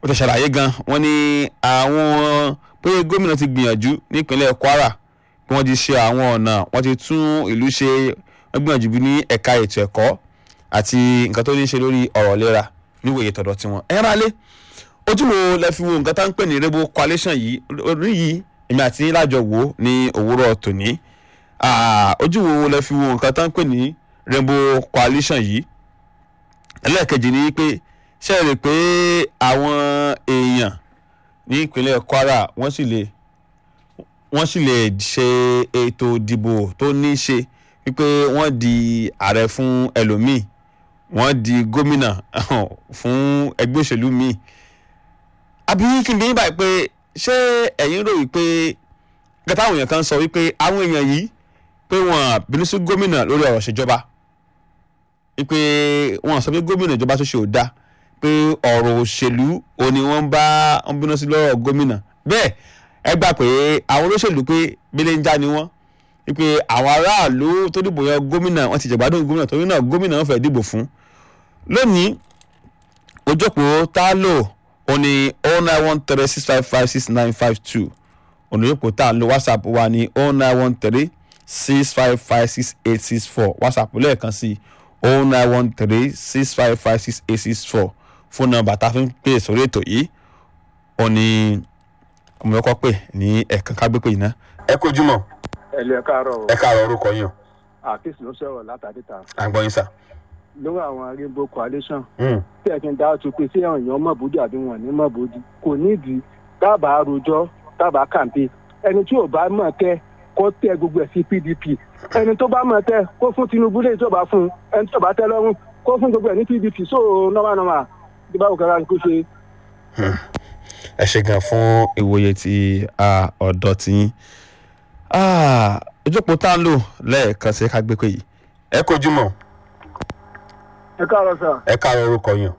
ó ti ṣàlàyé gan wọ́n ní àwọn pé gómìnà ti gbìyànjú nípínlẹ̀ kwara bí wọ́n ti ṣe àwọn ọ̀nà wọ́n ti tún ìlú ṣe wọ́n gbìyànjú bí ní ẹ̀ka ètò ẹ̀kọ́ àti nǹkan tó ní í ṣe lórí ọ̀rọ̀ ìlera níwòye tọ̀dọ̀ tiwọn. ẹ rálé ojú wo lẹ fi wo nǹkan tá ń pè ní rainbow coalition yìí orí yìí èmi àti yín lájọ wò ó ní òwúrọ̀ tòní Ah, ojú wo lẹ fi wo nǹkan tá ń pè ní rainbow coalition yìí ẹlẹ́ẹ̀kejì ni pé ṣe é rè pé àwọn èèyàn ní ìpínlẹ̀ kwara wọ́n sì lè wọ́n sì lè ṣe ètò ìdìbò tó ní í ṣe wípé wọ́n di ààrẹ fún ẹlòmíì wọ́n di gómìnà fún ẹgbẹ́ òṣèlú míì àbí kí n bí yín báyìí pé ṣé ẹ̀yin rò wípé gẹ́gẹ́ àwọn èèyàn kan sọ wípé àwọn èèyàn yìí pé wọ́n bínú sí gómìnà lórí ọ̀rọ̀ ìṣèjọba wípé wọ́n sọ pé gómìnà ìjọba tó ṣe ò dáa pé ọ̀rọ̀ òṣèlú ò ní wọ́n bá wọ́n bínú sí lọ́rọ̀ gómìnà bẹ́ẹ̀ ẹ gbà pé àwọn olóṣèlú pé belenja ni wọ́n wípé àwọn aráàlú tó dìbò yan gómìnà wọ́n ti jẹ̀gbádùn gómìnà torí náà gómìnà wọ́n fẹ́ dìbò fún lónìí ojókòó tá a lò ó ní oh nine one three six five five six nine five two ònàyòpò tá a lò whatsapp wa ní oh nine one three six five five six eight six four whatsapp lẹ́ẹ̀kan sí oh nine one three six five five six eight six four fóònù nọ́mbà tá a fi ń pè sórí ètò yìí ó ní ọmọ ẹ̀kọ́ pè ní ẹ̀ẹ̀kan ká gbé pè yìí ná. ẹ kojú mọ ẹlẹ káàárọ̀ o ẹ káàárọ̀ orúkọ yín o àkíyèsí ló sọ̀rọ̀ látàdíta à ń gbọ́ yín sà. lórí àwọn rainbow coalition tí ẹ kí n dá tu pé sí àwọn èèyàn mọ̀bójú àbí wọn ní mọ̀bójú kò nídìí dábàá rojọ́ dábàá kàǹpé ẹni tí ò bá mọ̀ tẹ́ kó tẹ gbogbo ẹ̀ sí pdp ẹni tó bá mọ̀ tẹ́ kó fún tinubu lè tó bá fún ẹni tó bá tẹ́ lọ́rùn kó fún gbogbo ẹ̀ ní pdp so normal normal bí báwo kẹ́ra kó ṣe. ẹ ṣe gan fún ìwòye ti ah, ọ̀dọ́ tí yín Ah, ojókòó tá a lò lẹ́ẹ̀kan sí ká gbé pè yìí. ẹ kojú mọ ẹ káàárọ̀ sà ẹ káàárọ̀ orúkọ yín o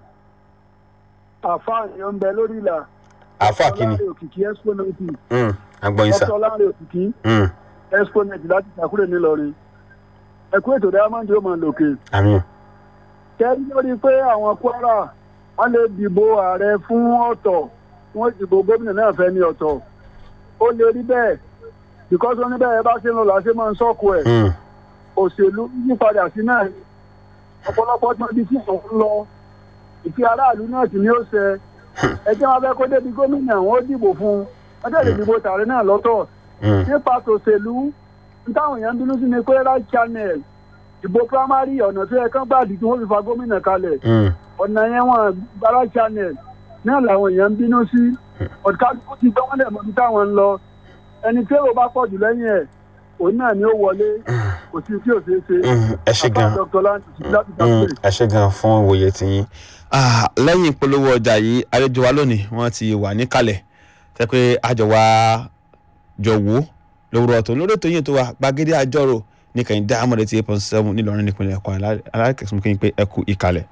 àfáà ni ó ń bẹ lórí ìlà àáfà kínní ọlọ́run òkìkí exponent à ń gbọ́ yín sà. ọ̀tọ̀ ọlọ́run òkìkí Mm, exponent láti ṣàkúrẹ́ nílọrin ẹ̀kú ètò diamond yóò máa lòkè àmín kẹ́rí lórí pé àwọn kwara wọ́n lè dìbò ààrẹ fún ọ̀tọ̀ wọ́n dìbò gómìnà náà fẹ́ ní ọ̀tọ̀ ó lè rí bẹ́ẹ̀ because wọ́n ní bẹ́ẹ̀ bá ṣe ń lọ làá ṣe máa ń sọ́kù ẹ̀ Mm, òṣèlú yípadà sí náà ọ̀pọ̀lọpọ̀ tí wọ́n di sí àwọn ń lọ ìfi aráàlú náà sì ni ó ṣe ẹjẹ́ wọn fẹ́ kó débi gómìnà wọn ó dìbò fún un wọ́n tẹ̀lé dìbò tààrẹ náà lọ́tọ̀ mm, nípa tòṣèlú táwọn èèyàn ń bínú sí ni pé right channel ìbò primary ọ̀nà tó yẹ kán gbàdí tí wọ́n fi fa gómìnà kalẹ̀ mm. ọ̀nà yẹn wọn gba right channel náà làwọn èèyàn ń bínú sí ọ̀dùkálùkù ti gbọ́ wọ́n lẹ̀ mọ́bí táwọn ń lọ ẹni tí èrò bá pọ̀ jù lẹ́yìn ẹ̀ òun náà ni ó wọlé kò sí tí ò ṣeé ṣe Mm, ẹ ṣe gan Àfáà Dr. Lanti láti Mm, dáhùn ẹ ṣe gan fún ìwòye tí yín. lẹ́yìn ìpolówó ọjà yìí àlejò wa lónìí wọ́n ti wà níkàlẹ̀ tẹ́ pé àjọ wa jọ wò ó lówùrọ̀ tó lórí ètò yìí tó wà gbàgede àjọrò ní kẹ́hìn dá àmọ́lẹ̀ tí eight point seven nílọrin nípìnlẹ̀ ẹ̀kọ́ alákẹ́sùn kí n pé ẹ kú ìkàlẹ̀.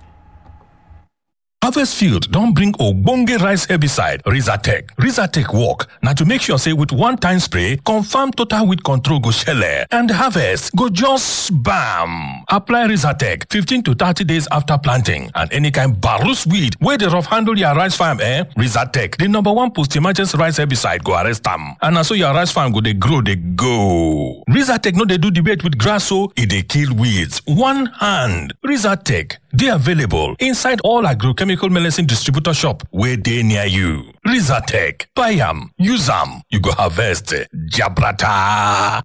Harvest Field don bring ogbonge rice herbicide Rizatec. Rizatec work na to make sure say with one time spray, confirm total weed control go shele and harvest go just bam. Apply Rizatec 15 to 30 days after planting and any kind barus weed wey dey rough handle your rice farm eh? Rizatec, the number one post-emergence rice herbicide go arrest am. And na so your rice farm go dey grow dey go. Rizatec no dey do debate with grass o, e dey kill weeds. One hand. Rizatec dey available inside all agrochemical medicine distributor shop wey dey near you. Rizatec, buy am, use am, you go harvest jabrata.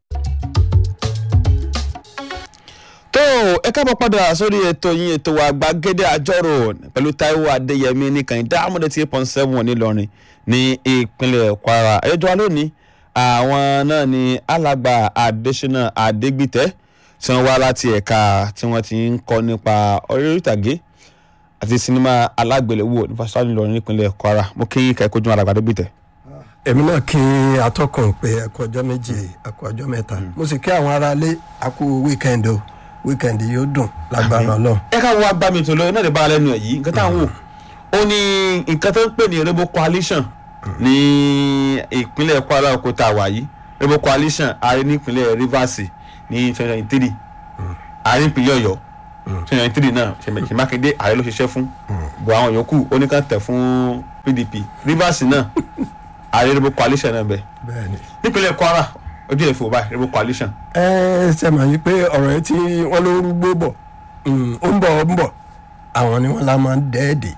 tó ẹ káàbọ̀ padà sórí ètò yín ètò wa gbàgede àjọrò pẹ̀lú taiwo adéyẹmí nìkan ìdá àmọ́dé tí eight point seven nílọrin ní ìpínlẹ̀ kwara ẹjọ́ wa lónìí àwọn náà ni alàgbà adésínà adégbìtẹ́ tí wọ́n wá láti ẹ̀ka tí wọ́n ti ń kọ́ nípa orí ìtàgé àti sinimá alágbèléwò ní fásitì nílọrin nípínlẹ̀ kwara mo kí kẹ́ kojú alàgbà adégbìtẹ́. èmi náà kí atọ́kùn pé ẹ̀kọ́ ọjọ́ méje ẹ̀kọ́ ọjọ́ mẹ́ta mo sì kí àwọn aráalé àkú wíkẹ́ndì o wíkẹ́ndì yóò dùn lágbára ọlọ́run. ẹ ká wá bá mi tó lọ náà lè bá a lẹ́nu ẹ̀ yìí nǹkan táwọn wò ó ní nǹkan tó ń pè ní rainbow coalition ní ìpínlẹ̀ kwara oko tá a wà yìí rainbow coalition ààrẹ ní ìpínlẹ̀ rivers ní twenty twenty three ààrẹ ìpínlẹ̀ ọ̀yọ́ twenty twenty three náà ṣèyí mákindé ààrẹ ló ṣiṣẹ́ fún bọ̀ àwọn yòókù ó ní ká tẹ̀ fún pdp rivers náà ààrẹ rainbow coalition náà bẹ bẹ́ẹ̀ ni. nípínlẹ̀ kwara ojú ẹ̀ fò báyìí rainbow coalition ẹ ṣe mọ̀ yí pé ọ̀rọ̀ yẹn tí wọ́n ló rúgbó bọ̀ mm, ó ń bọ̀ ó ń bọ̀ àwọn ni wọ́n la máa ń dẹ́ẹ̀dẹ̀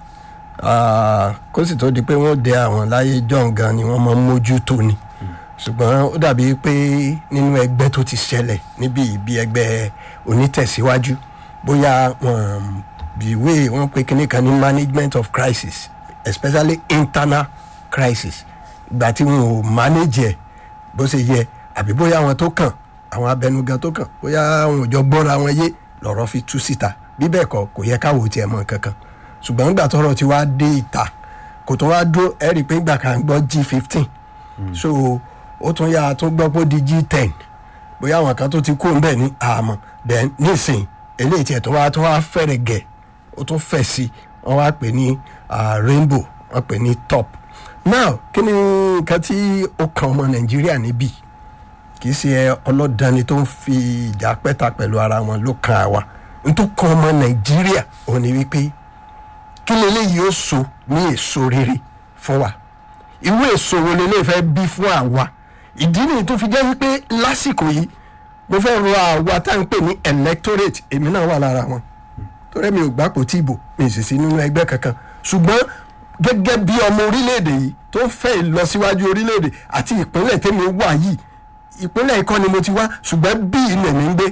kó sì tó di pé wọ́n dẹ àwọn láyé john gan ni wọ́n máa ń mójútó ni ṣùgbọ́n ó dàbí pé nínú ẹgbẹ́ tó ti ṣẹlẹ̀ níbi ìbí ẹgbẹ́ onítẹ̀síwájú bóyá wọn bìwé wọn pe kinní kan ní management of crisis especially internal crisis ìgbà tí wọn ò manage ẹ̀ bó ṣe yẹ àbí bóyá àwọn tó kàn àwọn abẹnugan tó kàn bóyá àwọn òjò gbọ́ra wọn yé lọ́rọ̀ fi tú síta bí bẹ́ẹ̀ kọ́ kò yẹ káwọ́ tiẹ̀ mọ̀ kankan ṣùgbọ́n nígbà tọ́rọ̀ ti wá dé ìta kò tó wá dúró ẹ rí i pé ìgbà kan gbọ́ g fifteen so ó tún yà á tún gbọ́ pé ó di g ten bóyá àwọn kan tó ti kú ńbẹ̀ ní àmọ́ then nísìn eléyìí tiẹ̀ tó wá tó wá fẹ́rẹ̀ gẹ̀ ó tún fẹ̀ sí wọ́n wá pè ní ah, rainbow wọ́n pè ní top now kí ni nǹkan tí ó kan ọmọ nàìjíríà níbí kì í ṣe ọlọ́dani tó ń fi ìjà pẹ́ta pẹ̀lú ara wọn ló kan àwa n tó kan ọmọ nàìjíríà òun ni wípé kí leléyìí ó so ní èso rere fún wa irú èso wo leléyìí fẹ́ bí fún àwa ìdí nìyí tó fi jẹ́ wípé lásìkò yìí mo fẹ́ rọ àwa tá à ń pè ní electorate èmi náà wà lára wọn torí mi ò gbàpò tí ìbò mi ì sì sí nínú ẹgbẹ́ kankan ṣùgbọ́n gẹ́gẹ́ bí ọmọ orílẹ̀-èdè yìí tó ń fẹ́ ìlọsíwájú orílẹ̀-èdè àti ìpínlẹ̀ tèmi wà yìí ìpínlẹ̀ ikọ́ ni mo ti wá ṣùgbọ́n bí ilẹ̀ mi ń gbé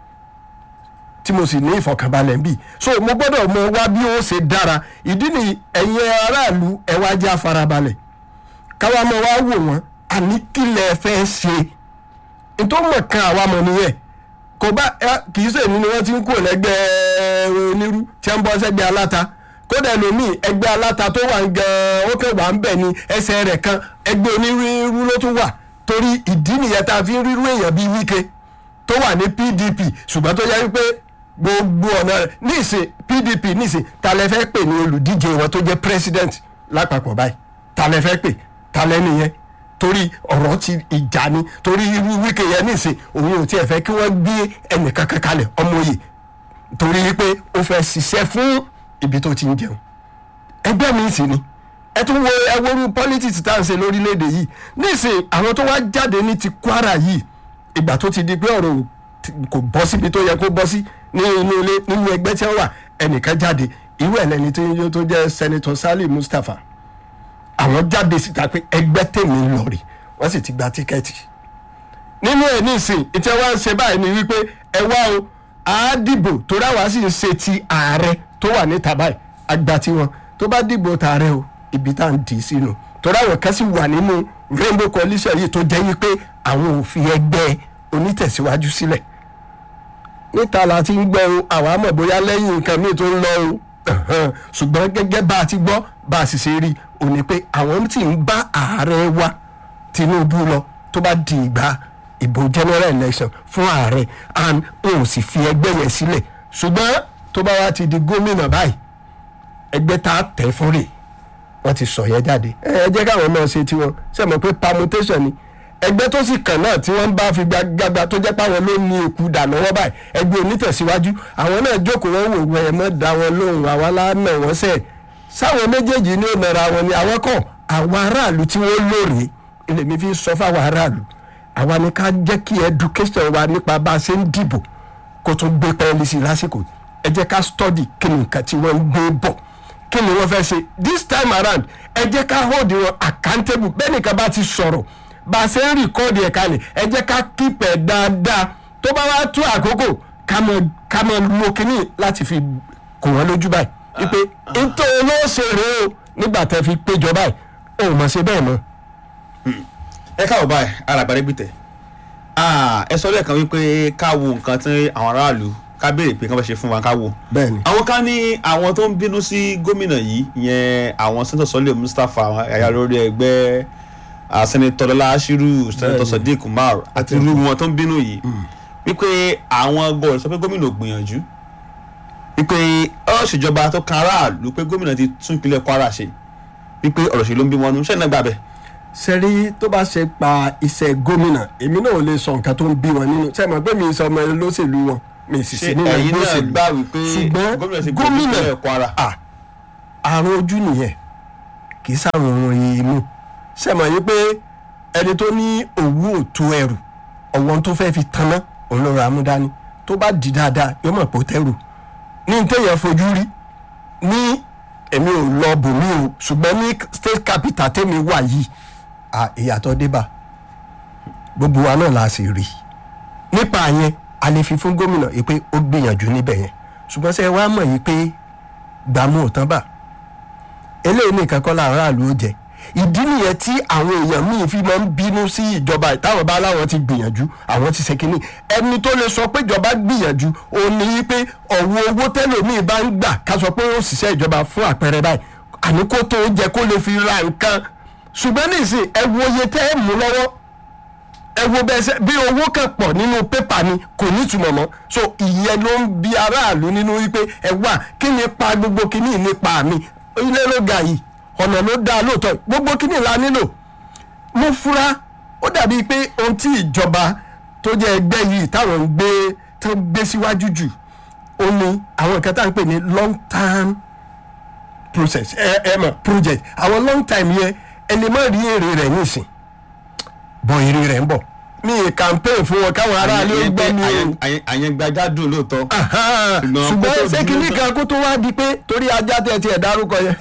tí mo sì ní ìfọkànbalẹ̀ ń bì so mo gbọ́dọ̀ mọ wá bí ó ṣe dára ìdí ni ẹ̀yin aráàlú ẹ̀ wá jẹ́ afarabalẹ̀ káwa mọ wá wò wọ́n àní kílẹ̀ fẹ́ ṣe nítorí mọ̀ kan àwa mọ̀ nìyẹn kò bá ẹ- kì í sèmi ni wọ́n ti ń kó lẹ́gbẹ́ onírú tí wọ́n ń bọ́ sẹ́gbẹ́ aláta kódà ẹlòmíì ẹgbẹ́ aláta tó wà ń gan ó kẹ́ wà ń bẹ̀ ni ẹsẹ̀ rẹ̀ kan ẹgbẹ́ onírú ló tún wà torí ìdí nìyẹn tá a fi ń rírú èèyàn bíi wíkẹ́ tó wà ní pdp ṣùgbọ́n tó yẹ wípé gbogbo ọ̀nà rẹ̀ níìsín pdp níìsín ta lẹ fẹ́ pè ní olùdíje wọn tó jẹ́ president lápapọ̀ báyìí ta lẹ fẹ́ pè ta lẹ nìyẹn torí ọ̀rọ̀ ti ìjà ni torí irú wíkẹ́ yẹn níìsín òun ò tiẹ̀ fẹ́ kí wọ́n gbé ẹnìkan kan kalẹ̀ ọmọ yìí torí pé ó fẹ́ ṣiṣẹ́ fún ibi tó ti ń jẹun ẹgbẹ́ mi sì ni ẹ tún wo ẹwọ́rú politics tá à ń ṣe lórílẹ̀‐èdè yìí nísìnyí àwọn tó wá jáde ní ti kwara yìí ìgbà tó ti di pé ọ̀rọ̀ ò ti- kò bọ́ síbi tó yẹ kó bọ́ sí ní inú ilé nínú ẹgbẹ́ tí wọ́n wà ẹnìkan jáde irú ẹ̀ lẹ́ni tó yẹ tó jẹ́ senator sali mustapha àwọn jáde síta pé ẹgbẹ́ tèmi ń lọ rè wọ́n sì ti gba tíkẹ́ẹ̀tì nínú ẹ̀ nísìn ìtẹ́ wá ń ṣe báyìí ni wípé ẹ wá o á dìbò torí àwa sì ń ṣe ti ààrẹ tó wà níta báyìí àgbà tiwọn tó bá dìbò tààrẹ o ibi tá à ń dì í sínú torí àwọn kan sì wà nínú rainbow coalition yìí tó jẹ́ wípé àwọn ò fi ẹgbẹ́ onítẹ̀síwájú sílẹ̀ níta la ti ń gbọ́ o àwa mọ̀ bóyá lẹ́yìn nǹkan míì tó ń lọ o Ẹ̀hẹ́n. ṣùgbọ́n gẹ́gẹ́ bá a ti gbọ́ bá a sì ṣe rí o ní pé àwọn tí ń bá ààrẹ wa tinubu lọ tó bá di ìgbà ìbò general election fún ààrẹ and o ò sì fi ẹgbẹ́ yẹn sílẹ̀ ṣùgbọ́n tó bá wá ti di gómìnà báyìí ẹgbẹ́ tá a tẹ̀ fún rè wọ́n ti sọ yẹn jáde ẹ ẹ jẹ́ káwọn náà ṣe tiwọn ṣe mọ̀ pé permutation ni ẹgbẹ́ tó sì kàn náà tí wọ́n bá fi gbàgbà tó jẹ́ páwọn ló ní èkú dà lọ́wọ́ báyìí ẹgbẹ́ onítẹ̀síwájú àwọn náà jókòó wọn wò wọ́n ẹ̀ mọ́ da wọn lóhùn àwa lánà wọ́n sẹ̀ sáwọn méjèèjì ní òmìnira wọn ni àwọn kọ̀ àwọn aráàlú tí wọ́n lóore lèmi fi sọ fáwọn aráàlú àwa ni ká jẹ́ kí education wa nípa bá a ṣe ń dìbò kó tún gbé pẹ́ẹ́lí sí i lásìkò ẹ jẹ́ ká study kí ni nǹkan tí wọ́n ń gbé bọ̀ kí ni wọ́n fẹ́ ṣe this time around ẹ jẹ́ ká hold wọn accountable bẹ́ẹ̀ nìkan bá ti sọ̀rọ̀ bá a ṣe ń rìkọ́ọ̀dì ẹ̀ kalẹ̀ ẹ jẹ́ ká keep ẹ̀ dáadáa tó bá wá tó àkókò ká mọ ká mọ lo kínní láti fi kò wọ́n lójú báyìí wípé nítorí olóòṣè rèé o nígbà tẹ́ fi péjọ báyìí o ò mọ̀ ṣe bẹ́ẹ̀ mọ́. ẹ káwọ báyìí alàgbàdé gbìtẹ ẹ sọ lẹ́ẹ̀kan wípé ká wo nǹkan tí àwọn aráàlú ká béèrè pé kí wọ́n fẹ́ ṣe fún wa ká wo bẹ́ẹ̀ni àwọn kan ní àwọn tó ń bínú sí gómìnà yìí ìyẹn àwọn sẹ́ńtọ̀ sọ́lẹ̀ mustapha ẹ̀yà lórí ẹgbẹ́ ah, sẹ́nitọ́ lọ́lá ashiru sẹ́nitọ́ Bẹ́ẹ̀ni. sadiq umar àti irú wọn tó ń bínú yìí wípé àwọn gbọ́dọ̀ sọ pé gómìnà ò gbìyànjú wípé ọ̀rọ̀ ìṣèjọba tó kan aráàlú pé gómìnà ti tún ìpínlẹ̀ kwara ṣe wípé ọ̀rọ̀ ṣèlú ń bí wọn nú ṣẹ́ni náà gbà bẹ́ẹ̀. sẹ́rí tó bá ṣe pa iṣẹ́ gómìnà èmi náà ò lè sọ nǹkan tó ń bí wọn nínú sẹ́mi pé mi sọ ọmọ olóṣèlú wọn mi sì sí ṣé nínú ẹ̀yin ẹgbẹ́ náà òṣèlú gbà wípé ṣùgbọ́n gómìnà ti gbé gómìnà ìpínlẹ̀ kwara. à àrùn ojú nìyẹn kì í sáwọn ohun imú sẹ́mọ̀ yìí pé ẹni tó ní òwú òtó ẹrù ọ̀wọ́n tó fẹ́ fi tanná òun ló ra amúdání tó bá di dáadáa yóò mọ̀ pé ó tẹ́rù ní téèyàn fojú rí ní èmi ò lọ bòmí o ṣùgbọ́n ní state capital tèmi wà yìí à, ìyàtọ̀ débà gbogbo wa náà la sì rí nípa yẹn a lè fi fún gómìnà yìí pé ó gbìyànjú níbẹ̀ yẹn ṣùgbọ́n sẹ́ wàá mọ̀ yìí pé gbàmú ò tán bà eléyìí nìkan kọ́ la aráàlú ó jẹ ìdí nìyẹn tí àwọn èèyàn míì fi máa ń bínú sí ìjọba yìí. táwọn bá láwọn ti gbìyànjú àwọn ti ṣe kínní ẹni tó lè sọ pé ìjọba gbìyànjú òun ni wípé ọ̀wọ́ owó tẹ́lòmíì bá ń gbà ká sọ pé ó ṣiṣẹ́ ìjọba fún àpẹẹrẹ báyìí àní kó tó jẹ kó lè fi ra nǹkan ṣùgbọ́n nísìnyí ẹ wo iye tẹ́ ẹ mú lọ́wọ́ ẹ wo bẹ́ẹ̀ sẹ́ bí owó kan pọ̀ nínú pépà ni kò ní ìtumọ̀ mọ́ so ìyẹn ló ń bi aráàlú nínú wípé ẹ wà kí ni pa gbogbo kíní nípa mi ilé ló ga yìí ọ̀nà ló dáa lóòótọ́ gbogbo kíní la nílò mo fura ó dàbí pé ohun tí ìjọba tó jẹ́ ẹgbẹ́ yìí táwọn ń gbé tó ń gbé síwájú jù ó ní àwọn nǹkan tá à ń pè ní long term process ẹ ẹ mọ̀ project àwọn long time yẹn ẹni má rí èrè rẹ̀ nísìn bọ̀ èrè rẹ̀ ń bọ̀ mi ì campaign fún wọn káwọn aráàlú ó gbọ́ mi o àyẹ̀gbájá dùn lóòótọ́ Ahan, Ṣùgbọ́n ṣùgbọ́n kó tó ṣé di kìíní lóòótọ́- kan kó tó wá di pé torí ajá tẹ̀ tiẹ̀ dárúkọ yẹn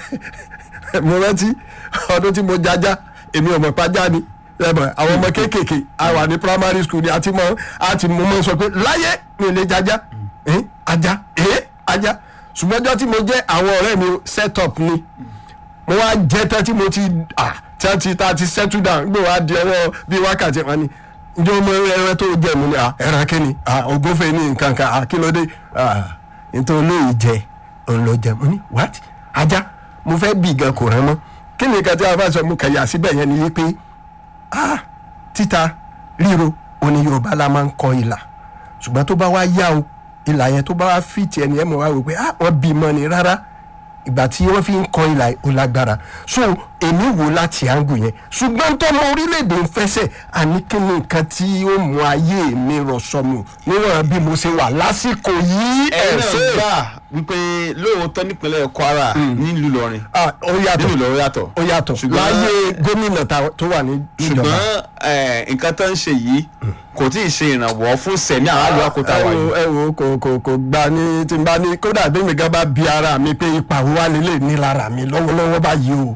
mo rántí ọdún tí mo jájá èmi ò mọ̀ pàjá ni ẹ̀bọ̀n àwọn ọmọ kéékèèké a wà ní primary school ni a ti mọ a ti mọ mọ sọ pé láyé mi ò lè jájá Eh, ajá eh, ajá ṣùgbọ́n ọjọ́ tí mo jẹ́ àwọn ọ̀rẹ́ mi set up ni mo wá jẹ́ tán tí mo ti ah tí a ti ta ti settle down gbé wá di ọwọ́ bíi wákàtí wọn ni njẹ́ ọmọ ẹran tó jẹ́ mu ni ah ẹran kí ni ah ògúnfẹ̀ ní nǹkan kan ah kí ló dé ah nítorí olóyè jẹ òun ló jẹ mo ní what ajá mo fẹ́ bì gan kò rán mọ́ kí ni nǹkan tí a bá sọ mo kẹ̀yà síbẹ̀ yẹn ni wípé ah títa ríro òní yorùbá la máa ń kọ ìlà ṣùgbọ́n tó bá wá yá o ìlà yẹn tó bá wá fìtì ẹni ẹ̀ mọ̀ wá wò pé ah wọ́n bí mọ́ ni rárá ìgbà tí wọ́n fi ń kọ ìlà ó lágbára so èmi wò láti àǹgù yẹn ṣùgbọ́n tọ́mọ orílẹ̀-èdè ń fẹsẹ̀ àní kí ni nǹkan tí ó mú ayé mi rọ̀ sọnù níwọ̀n bí mo ṣe wà lásìkò yìí ẹ̀yin náà ẹ̀sẹ̀ gbà wípé lóòótọ́ nípínlẹ̀ Kwara nílùú Ìlọrin Ah, ó yàtọ̀ nínú Ìlọrin yàtọ̀ ó yàtọ̀ Ṣùgbọ́n- láyé gómìnà ta- tó wà ní ìjọba. ṣùgbọ́n eh, nǹkan tó ń ṣe yìí kò tí ì ṣe ìrànwọ́ fún sẹ̀mí aráàlú àkótá wa ẹ yìí wo ẹ wo kò kò kò gba ní tí n bá ní kódà bí mi gan bá bi ara mi pé ipa wo wà nílé ní lára mi lọ́wọ́lọ́wọ́ báyìí o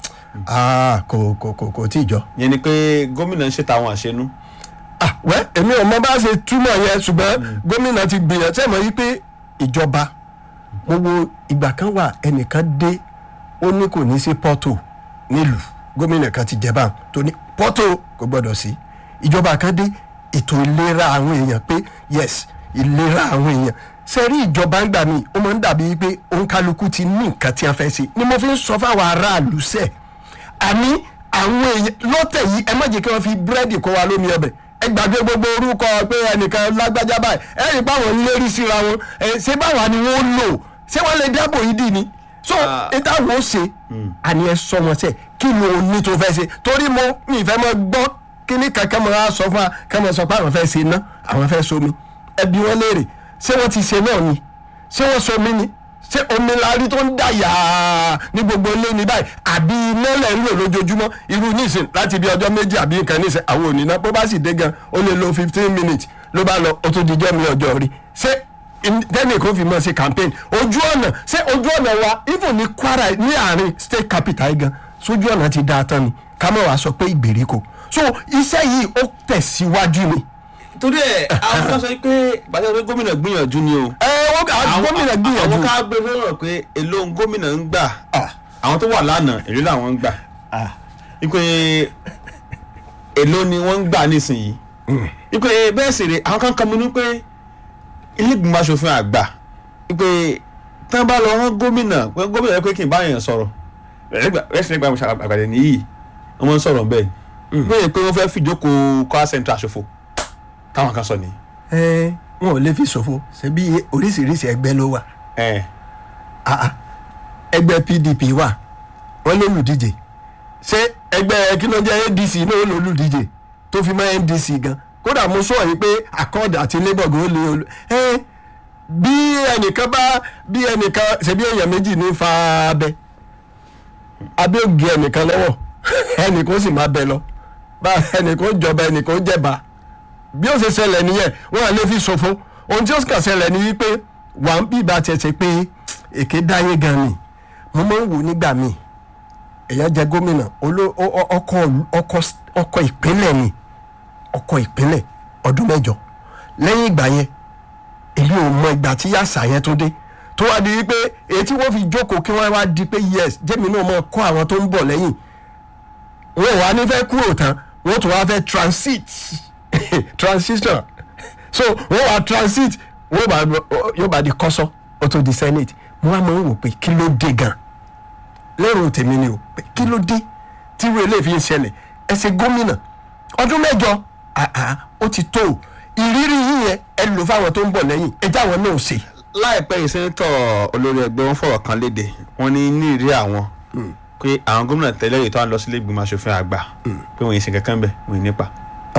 Ah, kò kò kò kò tí ì jọ. yẹn ni pé gómìnà ń ṣe tàwọn àṣenú ah wẹ́ èmi ò mọ bá ṣe túmọ̀ yẹn ṣùgbọ́n gómìnà ti gbìyànjú ṣe mọ̀ yí pé ìjọba mo wo ìgbà kan wà ẹnìkan dé ó ní kò ní sí pọ́tò nílùú gómìnà kan ti jẹba tó ní pọ́tò kò gbọ́dọ̀ sí ìjọba kan dé ètò ìlera àwọn èèyàn pé yes ìlera àwọn èèyàn ṣe rí ìjọba ń gbà mí ó máa ń dàbí pé òǹkálukú ti ní nǹkan tí a fẹ́ ṣe ni mo fi ń sọ fáwọn aráàlú sẹ́ẹ̀ àní àwọn èèyàn lọ́tẹ̀ yìí ẹ má jẹ́ kí wọ́n fi búrẹ́dì kó wa lómi ọbẹ̀ ẹ gbàgbé gbogbo orúkọ pé ẹnìkan lágbájá báyìí ẹ rí báwọn ń lérí síra wọn ẹ ṣé báwa ni wọ́n lò ṣé wọ́n lè dáàbò yìí dì ní. so Ah. ìta wo ṣe àní ẹ sọ wọn sẹ kí ni o ní tó fẹ́ ṣe torí mo mi fẹ́ mọ gbọ́ kíní kankan mọ á sọ fún wa kí wọ́n sọ pé àwọn fẹ́ ṣe iná àwọn fẹ́ somi ẹbí wọn léèrè ṣé wọ́n ti ṣe náà ni ṣé wọ́n somi ni ṣé omi larí tó ń dà yàá ní gbogbo ilé ní báyìí àbí iná lẹ̀ ń lò lójoojúmọ́ irú nísìn láti bí ọjọ́ méjì àbí nǹkan nísìn àwọn òní náà bó bá sì dé gan ó lè lo fifteen minutes ló bá lọ ó tún dijọ́ mi ọjọ́ rí ṣé tẹ́nì kò fi mọ̀ sí campaign ojú ọ̀nà ṣé ojú ọ̀nà wa even ní Kwara ní àárín state capital yìí gan sójú ọ̀nà ti dáa tán ni ká mọ̀ wá sọ pé ìgbèríko so iṣẹ́ yìí ó tẹ̀síwájú ni. torí ẹ àwọn kan sọ pé gbàdúrà pé gómìnà gbìyànjú ni o ẹ wọ́n àwọn gómìnà gbìyànjú. àwọn ká gbé lọ́rọ̀ pé èló ń gómìnà ń gbà Ah. àwọn tó wà lánàá èló làwọn ń gbà wípé èló ni wọ́n ń gbà nísìnyí wípé bẹ́ẹ̀ sì rè àwọn kan kan mi ní pé ilé ìgbìmọ̀ asòfin àgbà wípé tí wọ́n bá lọ rán gómìnà pé gómìnà yẹ pé kí n bá yẹn sọ̀rọ̀ rẹ́sìn nígbà àgbàdẹ nìyí wọ́n máa ń sọ̀rọ̀ bẹ́ẹ̀ bẹ́ẹ̀ pé wọ́n fẹ́ fìjókòó Kwara Central ṣòfò táwọn kan sọ nìyí. ẹ wọn ò lè fi ṣòfò ṣebí oríṣiríṣi ẹgbẹ́ ló wà ẹ Ah, ah. ẹgbẹ́ PDP wà wọ́n ló lùdíje ṣé ẹgbẹ́ kí ló jẹ́ ADC náà ló lùdíje tó fi mọ́ NDC gan kódà mo sọ yìí pé accord àti labour gan ó lè olú ẹ bí ẹnìkan bá bí ẹnìkan ṣebí èèyàn méjì ní fa abẹ abẹ́ ògì ẹnìkan lọ́wọ́ ẹnìkan sì máa bẹ lọ bá ẹnìkan jọba ẹnìkan jẹba bí ó ṣe ṣẹlẹ̀ nìyẹn wọn à lè fi ṣòfò ohun tí ó sì kàn ṣẹlẹ̀ ni wípé wà ń bí ìbá tiẹ̀ ṣe pé èké dáyé gan ni mo máa ń wò nígbà míì èèyàn jẹ gómìnà oló- ọ- ọ- ọkọ ọkọ ọkọ ìpínlẹ̀ ni ọkọ ìpínlẹ̀ ọdún mẹ́jọ lẹ́yìn ìgbà yẹn èmi ò mọ ìgbà tí yàtsà yẹn tó dé tó wá di wípé èyí tí wọ́n fi jókòó kí wọ́n wá di pé yes jẹ́mi náà mọ̀ kọ́ àwọn tó ń bọ̀ lẹ́yìn wọn ò wá ní fẹ́ kúrò tán wọ́n tún wá fẹ́ transit transition so wọ́n wá transit wọ́n bá yóò bá di kọ́sọ́ ó tó di senate mo wá máa ń wò pé kí ló dé gan lérò tèmi ni o pé kí ló dé tí irú eléyìí fi ń ṣẹlẹ̀ ẹ ṣe gómìnà ọdún mẹ́jọ àá ó ti tó o ìrírí yín yẹn ẹ lò fáwọn tó ń bọ̀ lẹ́yìn ẹ jáwọn náà ṣe. láìpẹ́ yìí sẹ́ńtọ̀ olórí ẹgbẹ́ wọn fọ̀rọ̀ kan léde wọ́n ní ní ìrírí àwọn pé àwọn gómìnà tẹ́lẹ̀ yìí tó ń lọ sílé ìgbìmọ̀ asòfin àgbà pé wọ́n yìí ṣe kankan bẹ̀ wọ́n yìí nípa.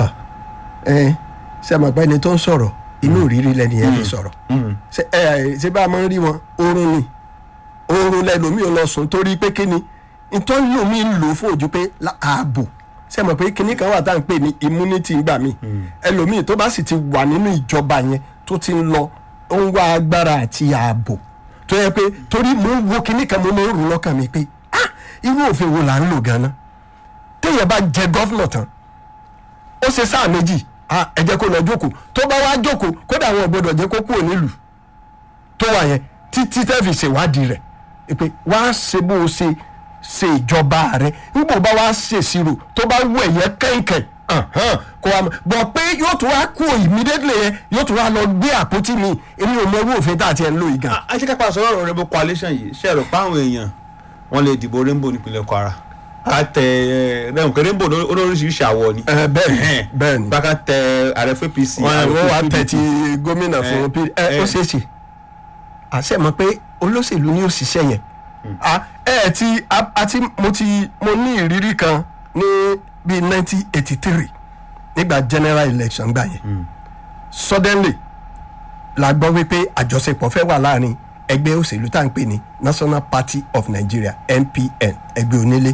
ẹ ṣe àmọ́ pé ẹni tó ń sọ̀rọ̀ inú ìrírí lẹni yẹn fi sọ̀rọ̀ ṣe ẹ ṣe bá a máa ń rí wọn oorun ni oorun lẹlòmíì ò lọ sùn torí pé kíni ìtọ́jú lomi ń lò fún ojú pé lá- ààbò ṣe mọ̀ pé kíní kan wà tá à ń pè ní immunity ńgbà míì ẹlòmíì tó bá sì ti wà nínú ìjọba yẹn tó ti ń lọ ó ń wá agbára àti ààbò tó yẹ pé torí mo ń wo kíní kan mo máa ń rò lọ́kàn mi pé ah irú òfin wo là ń lò gan-an téèyàn bá jẹ gọ́fúnà tán ó ṣe sáà méjì ah, ẹ jẹ́ kó lọ jókòó tó bá wá jókòó kódà àwọn ò gbọdọ̀ jẹ́ kó kúrò nílùú tó wà yẹn títí tẹ́ fi ṣèwádìí rẹ̀ pé wá ṣe bó o ṣe ṣe ìjọba rẹ̀ nígbà bá wá ṣèṣirò tó bá wù ẹ̀yẹ kẹ̀kẹ́ kó wa mọ̀ bọ̀ pé yóò tún wá kú immediately yẹn yóò tún wá lọ gbé àpótí mi èmi ò mọ irú òfin tá a ti ẹ̀ ń lò yìí gan. àṣekápá sọ̀rọ̀ ọ̀rọ̀ rainbow coalition yìí ṣe rò pé àwọn èèyàn wọ́n lè dìbò rainbow nípínlẹ̀ kwara ká tẹ ẹ rẹ̀hùn pé rainbow ló- olóríṣiríṣi àwọ̀ ni. ẹ bẹ́ẹ̀ ni bẹ́ẹ̀ ni bá ká tẹ ààrẹ fún apc wọn ààrẹ wọn fún wá PDP. tẹ̀ ti gómìnà fún Eh, p ẹ ó eh. ṣeé ṣe àṣẹ mọ̀ pé olóṣèlú ni ó ṣiṣẹ́ yẹn Ah, ẹ ẹ ti a- àti mo ti mo ní ìrírí kan ní bíi nineteen eighty three nígbà general election gbà yẹn suddenly la gbọ́ wípé àjọṣepọ̀ fẹ́ wà láàrin ẹgbẹ́ òṣèlú tá à ń pè ní national party of nigeria npn ẹgbẹ́ onílé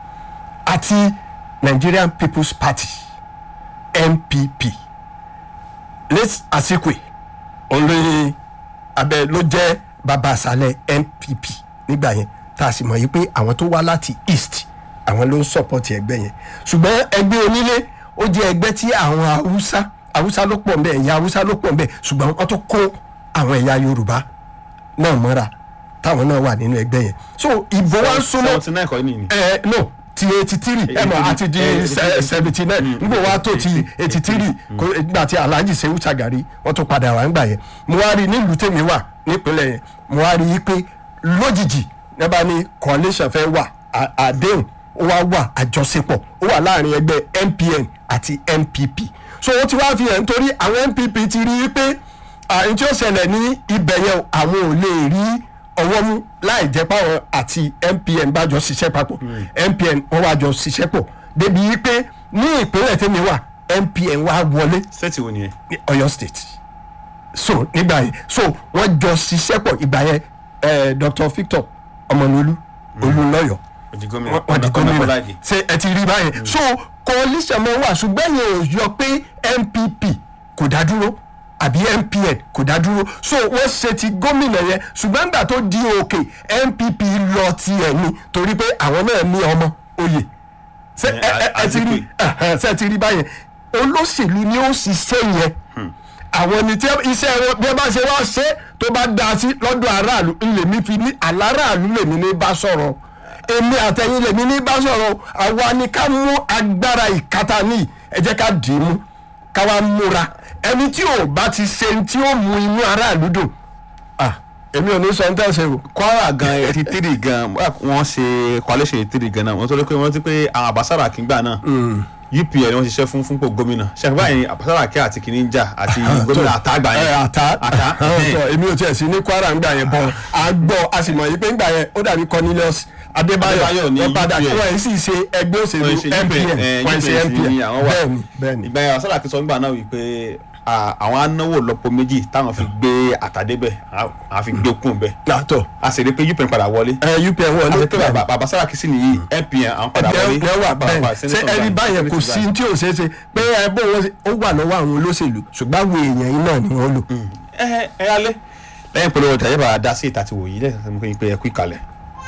àti nigerian people's party npp late asikwe olóyin abẹ ló jẹ́ bàbá àṣálẹ̀ npp nígbà yẹn tá a sì mọ̀ yìí pé àwọn tó wá láti east àwọn ló ń sọ̀pọ̀tì ẹgbẹ́ yẹn ṣùgbọ́n ẹgbẹ́ onílé ó jẹ́ ẹgbẹ́ tí àwọn haúsá haúsá ló pọ̀ nbẹ̀ ẹ̀yà haúsá ló pọ̀ nbẹ̀ ṣùgbọ́n wọ́n tó kó àwọn ẹ̀yà yorùbá náà mọ́ra táwọn náà wà nínú ẹgbẹ́ yẹn so ìbò wa ń súnmọ́ seventy nine kọ́ ni ni. ẹ no ti eighty three ẹ mọ àti di seventy nine nígbà wa tó ti eighty three nígbà tí alhaji sehu sagari wọn tún padà wá ńgbà yẹn mo wá rí nílùú tèmi wà nípínlẹ̀ yẹn mo wá rí i pé lójijì nígbà ní coalition fẹ́ wà à- àdéhùn ó wá wà àjọṣepọ̀ ó wà láàrin ẹgbẹ́ npn àti npp so ó ti wá fi hàn nítorí àwọn npp ti rí i pé àyìn tí ó ṣẹlẹ̀ ní ibẹ̀ yẹn àwọn ò lè rí ọwọ́ mú láì jẹ́ páwọn àti npn bá jọ ṣiṣẹ́ papọ̀ npn wọ́n wá jọ ṣiṣẹ́ pọ̀ débi wípé ní ìpínlẹ̀ tèmi wà npn wá wọlé sẹ́ẹ̀tì wo nìyẹn. ní ọ̀yọ́ state so nígbà yẹn so wọ́n jọ ṣiṣẹ́ pọ̀ ìgbà yẹn eh, dr victor ọmọlúlú olùlọ́yọ̀ òdì gómìnà wọ́n wọ́n di ọ̀nà gómìnà Bọ́láìgì. ṣe ẹ ti rí báyẹn so coalition mọ wà ṣùgbọ́n yẹn ò yọ pé npp kò dá dúró àbí npn kò dá dúró so wọ́n ṣe ti gómìnà yẹn ṣùgbọ́n nígbà tó di òkè npp lọ tiẹ̀ ni torí pé àwọn náà ní ọmọ oyè ṣe Eh, ẹ ẹ ẹ ti rí ẹhẹn, ṣe ti rí báyẹn olóṣèlú ni ó ṣiṣẹ́ yẹn àwọn ni tí iṣẹ́ wọn bí wọ́n bá ṣe wá ṣe tó bá dá sí lọ́dọ̀ aráàlú lèmi fi ní aláráàlú lèmi ní bá sọ̀rọ̀ èmi àtẹ̀yìn lèmi ní bá sọ̀rọ̀ àwa ni ká mú agbára ìkátà ní ẹ jẹ́ ká dì í mú ká wá múra ẹni tí ò bá ti ṣe tí ó mú inú aráàlú dùn ah èmi ò ní sọ ní tẹ̀sẹ̀ o. kwara gan eighty three gan wọ́n ṣe coalition eighty three gan náà wọ́n tó lé pé wọ́n ti pé àwọn àbására kìngbà náà upl wọ́n ṣiṣẹ́ fún fúnpò gómìnà ṣàkóbá yẹn àbására kí àti kìíní ń jà àti gómìnà àtàgbà ẹ yẹn àtà àtà ọ̀tọ̀ èmi ò tiẹ̀ sí ní kwara ńgbà yẹn bọ̀ a gbọ́ a sì mọ̀ yìí pé ńgbà yẹn ó dàbí cornelius adébáyọ̀ Adébáyọ̀ ní wọ́n padà UPN. wọ́n yìí sì ṣe ẹgbẹ́ òṣèlú Wọ́n ṣe UPN, npn eh, wọ́n ṣe UPN sí npn àwọn wà. bẹ́ẹ̀ni bẹ́ẹ̀ni ìgbà yẹn àbására kí sọ ńgbà náà wípé à, àwọn anáwó lọ́pọ̀ méjì táwọn fi gbé àtàdébẹ̀ àwọn fi gbé kún bẹ́ẹ̀ látọ̀ a sì rí i pé upn padà wọlé ẹ upn a wọlé sì rí i pé bàbá bàbá Sàràkí sì nìyí npn àwọn padà wọlé ẹ wà Bàbá bẹ́ẹ̀ Senator ṣé ẹni Ibrahim, báyẹn kò Senator sí tí ò ṣeé ṣe pé ẹ bó wọn ṣe- ó wà lọ́wọ́ àwọn olóṣèlú ṣùgbọ́n àwọn èèyàn yìí náà ni wọ́n lò. ẹ ẹ alẹ́ lẹ́yìn polówó ọjà yẹ́bà dá sí ìta ti wò yìí lẹ́yìn tó ń pè é kú ìkàlẹ̀.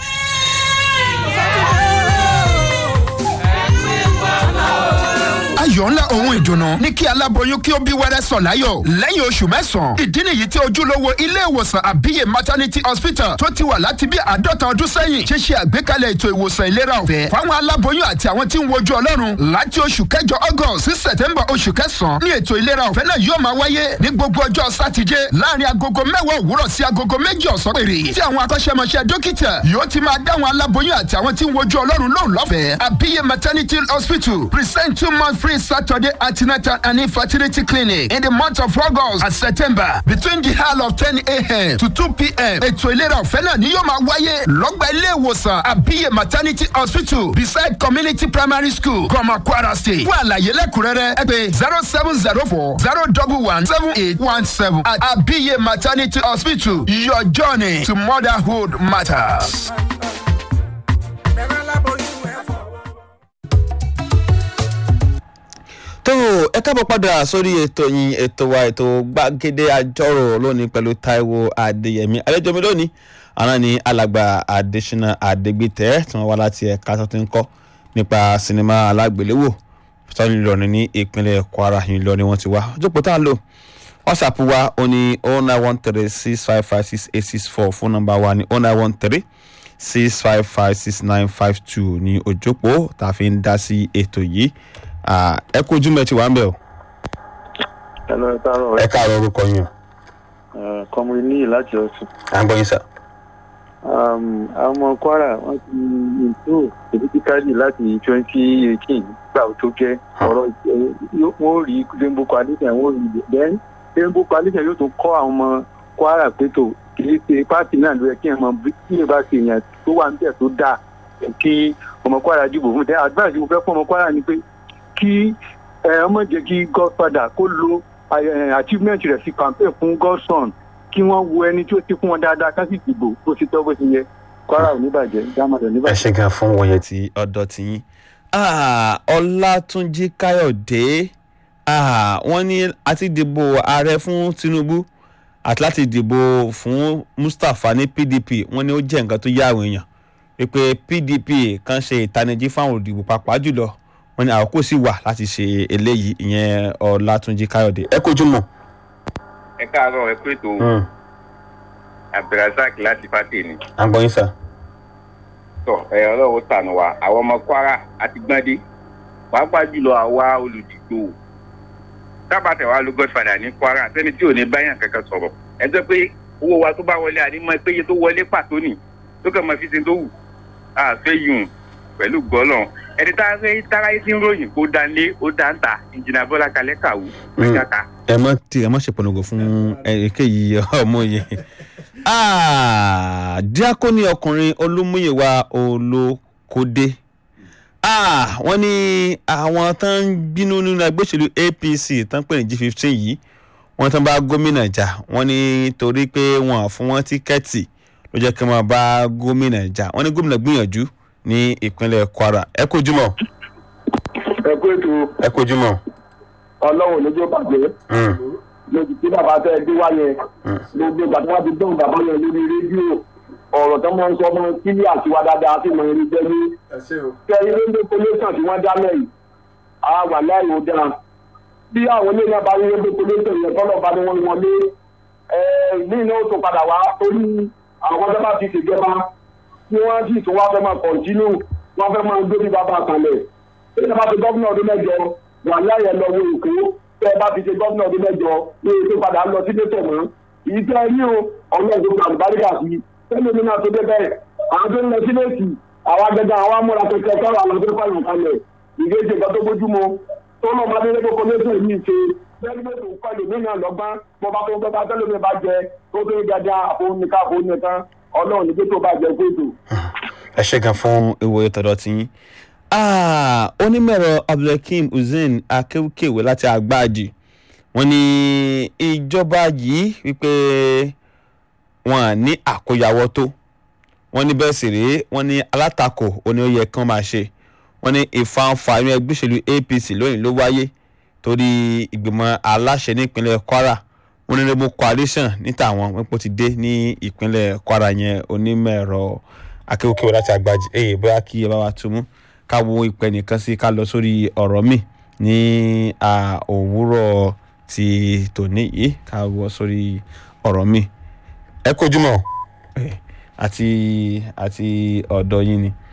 ayọ̀ ńlá ohun ìdùnnú ní kí aláboyún kí ó bí wẹ́rẹ́ sọ̀ láyọ̀ lẹ́yìn oṣù mẹ́sàn-án. ìdí nìyí tí ojúlówó ilé ìwòsàn àbíyè maternity hospital tó ti wà láti bí àádọ́ta ọdún sẹ́yìn ṣe ṣe àgbékalẹ̀ ètò ìwòsàn ìlera ọ̀fẹ́ fáwọn aláboyún àti àwọn tí ń wojú ọlọ́run láti oṣù kẹjọ august sí september oṣù kẹsàn-án ní ètò ìlera ọ̀fẹ́ náà yóò máa wáyé ní gbogbo ọjọ́ sátidé láàrin agogo mẹ́wàá òwúrọ̀ sí agogo méjì ọ̀sán péré tí àwọn akọ́ṣẹ́mọṣẹ́ dókítà yóò ti máa dáwọn aláboyún àti àwọn tí ń wojú ọlọ́run lóhùn lọ́fẹ̀ẹ́ àbíyè maternity hospital present two month free saturday antenatal and infertility clinic in the month of august and september between the hour of ten a.m. to two p.m. ètò ìlera ọ̀fẹ́ náà ni yóò máa wáyé lọ́gbà ilé ìwòsàn àbíyè maternity hospital beside community primary school gọmọ kwara state fún àlàyé lẹ́kùnrẹ́rẹ́ ẹ pè zero seven zero four zero double one seven eight one seven at àbíyè maternity hospital your journey to motherhood matters. tó ẹ káàbọ̀ padà sórí ètò yín ètò wa ètò gbàgede àjọrò lónìí pẹ̀lú Táíwò Adéyẹmí àlejò mi lónìí àná ni alàgbà Adésínà Adégbìtẹ́ tí wọ́n wá láti ẹ̀ka tó ti ń kọ́ nípa sinimá alágbèléwò sọ́ni Ìlọrin ní ìpínlẹ̀ Kwara Ìlọrin wọ́n ti wá jókòó tá a lò whatsapp wa ó ní oh nine one three six five five six eight six four fún nọ́mbà wa ní oh nine one three six five five six nine five two ní òjòpó tá a fi ń dá sí ètò yìí Ah, ẹ kú ojúmọ́ ẹ ti wà ń bẹ̀ o. ẹnu ẹ káàárọ̀ ẹ káàárọ̀ orúkọ yín o. ẹ kọmọrin níyì láti ọ̀sùn. à ń gbọ́ yín sà. Um, àwọn ọmọ kwara wọn ti improve politically láti twenty eighteen gbà tó jẹ́ ọ̀rọ̀ ẹ, yóò- wọn ò rí rainbow coalition wọn ò rí then rainbow coalition yóò tún kọ́ àwọn ọmọ kwara pé tó kì í ṣe pátì náà ló yẹ kí ẹ mọ bí kí ẹ bá ṣe èèyàn tó wà níbẹ̀ tó dáa kí ọmọ kwara dìbò fún tẹ advice mo fẹ́ fún ọmọ kwara ni pé kí ẹ ọmọ jẹ́ kí godfather kó lo eh, achievement rẹ̀ sí campaign fún godson kí wọ́n wo ẹni tí ó ti fún wọn dáadáa ká sì dìbò bó ti tọ́ bó ti yẹ kwara ò ní bàjẹ́ dámọ̀dọ̀ ní ẹ bàjẹ́. ṣe gan fún wọ̀nyẹn ti ọ̀dọ̀ tí yín. Ah, ọlátúnjí káyọ̀dé ah, wọ́n ní àti dìbò ààrẹ fún tinubu àti láti dìbò fún mustapha ní pdp wọ́n ní ó jẹ́ nǹkan tó yá àwọn èèyàn wípé pdp kan ṣe ìtanijí fáwọn olùdìbò pàápàá jùlọ wọ́n ní àkókò sì wà láti ṣe eléyìí ìyẹn ọlátúnjí káyọ̀dé. ẹ kojú mọ́. ẹ káàárọ̀ ẹ pé tó abdulrasaq láti fàtẹ ni à ń gbọ́ yín sà. tọ ẹ ọlọ́run tànù wa àwọn ọmọ kwara àti gbọ́ndé pàápàá jùlọ àwa olùdìgbò tábàtà wa ló godfather ní kwara sẹ́ni tí ò ní báyàn kankan sọ̀rọ̀ ẹ jẹ́ pé owó wa tó bá wọlé ànímọ́ pé iye tó wọlé pàtó nì tó kàn máa fi ṣe tó wù àfẹ́ yùn pẹ̀lú gbọ́lọ̀ ẹni tá a fẹ́ táráyé sí ń ròyìn kó dánlé ó dáńtà ìjìnà bọ́lá kalẹ́ kàwú mẹ́ta ẹ mọ tí ẹ mọ ṣe pọnàgò fún èkéyìí ọmọ yẹn Ah, díákónì ọkùnrin olúmúyẹwà olókódé Ah, wọ́n ní àwọn tó ń bínú nínú ẹgbẹ́ òṣèlú apc tó ń pè ní g fifteen yìí wọ́n tó ń bá gómìnà jà wọ́n ní torí pé wọ́n fún wọn tíkẹ́ẹ̀tì ló jẹ́ kí wọ́n bá gómìnà jà wọ́n ní gómìnà gbìyànjú ní ìpínlẹ̀ kwara ẹ kojú mọ́ ẹ kú ètò ẹ kojú mọ́. ọlọ́run lójó bàjẹ́ lójú tí bàbá tẹ́ ẹ gbé wá yẹn gbogbo ìgbà tí wọ́n ti dán bàbá yẹn lórí rédíò ọ̀rọ̀ tó máa ń sọ fún kílí àti wa dáadáa sí mọ̀ ẹni jẹ́ ní kẹrin ló ń dé pollution tí wọ́n dá lẹ́yìn a wà láì ó dáa bí àwọn ilé náà bá rí rédíò pollution yẹn tọ́lọ̀ bá ní wọ́n wọlé ní iná ó tó padà wá torí àwọn tó bá ti ṣèjọba tí wọ́n sì tún wá fẹ́ máa kọ̀ntínú wọ́n fẹ́ máa gbé bí bàbá àkànlẹ̀ tí ẹ bá ti gọ́fúnà ọdún mẹ́jọ wà láyé lọ wo èkó tẹ ẹ bá ti ṣe gọ́fúnà ọdún mẹ́jọ ní ètò padà lọ sí lẹ́tọ̀ mọ́ èyí tẹ́ ẹ ní o ọlọ́run tó gba àlùbáríkà sí tẹ́lẹ̀ mi náà tó dé bẹ́ẹ̀ àwọn tó ń lọ sí lẹ́sì àwọn agẹgẹ àwọn amúra kẹkẹ sọ̀rọ̀ àwọn tó fàyàn kalẹ̀ ìgbésẹ̀ kan tó bójúmu tó lọ́ máa dé lẹ́kọ̀ọ́ lẹ́sẹ̀ yìí ṣe bẹ́ẹ̀ni mẹ́tò kọ́lé mí náà lọ́gbọ́n bọ́ bá tó bá tẹ́lẹ̀ mi bá jẹ tó tó ń gàdá àfọwọ́nìká àfọwọ́nìkan ọlọ́run ní tó bá jẹ fóòtò. ẹ ṣe gan fún ìwòye tọ̀dọ̀ tí yín. Ah, onímọ̀ẹ̀rọ abdulhakeem hussein akéwkéwé láti àgbáàjì wọ́n ní ìjọba yìí wípé wọn à ní àkóyawọ́ tó wọ́n ní bẹ́ẹ̀ sì rèé wọ́n ní alátakò òní ó yẹ kí wọ́n máa ṣe wọ́n ní ìfanfà inú ẹgbẹ́ òṣèlú apc lónìí ló wáyé torí ìgbìmọ̀ aláṣẹ nípínlẹ̀ kwara wọ́n ní rẹ́bù coalition níta àwọn wípé ó ti dé ní ìpínlẹ̀ kwara yẹn onímọ̀ ẹ̀rọ akéwòkéwò láti àgbàjì èyí bóyá kí ẹ bá wa tún mú ká wo ìpẹ́ nìkan sí ká lọ sórí ọ̀rọ̀ mi ní à, òwúrọ̀ ti tòní yìí ká wọ sórí ọ̀rọ̀ mi ẹ kojú mọ́ ẹ, àti àti ọ̀dọ̀ yín ni.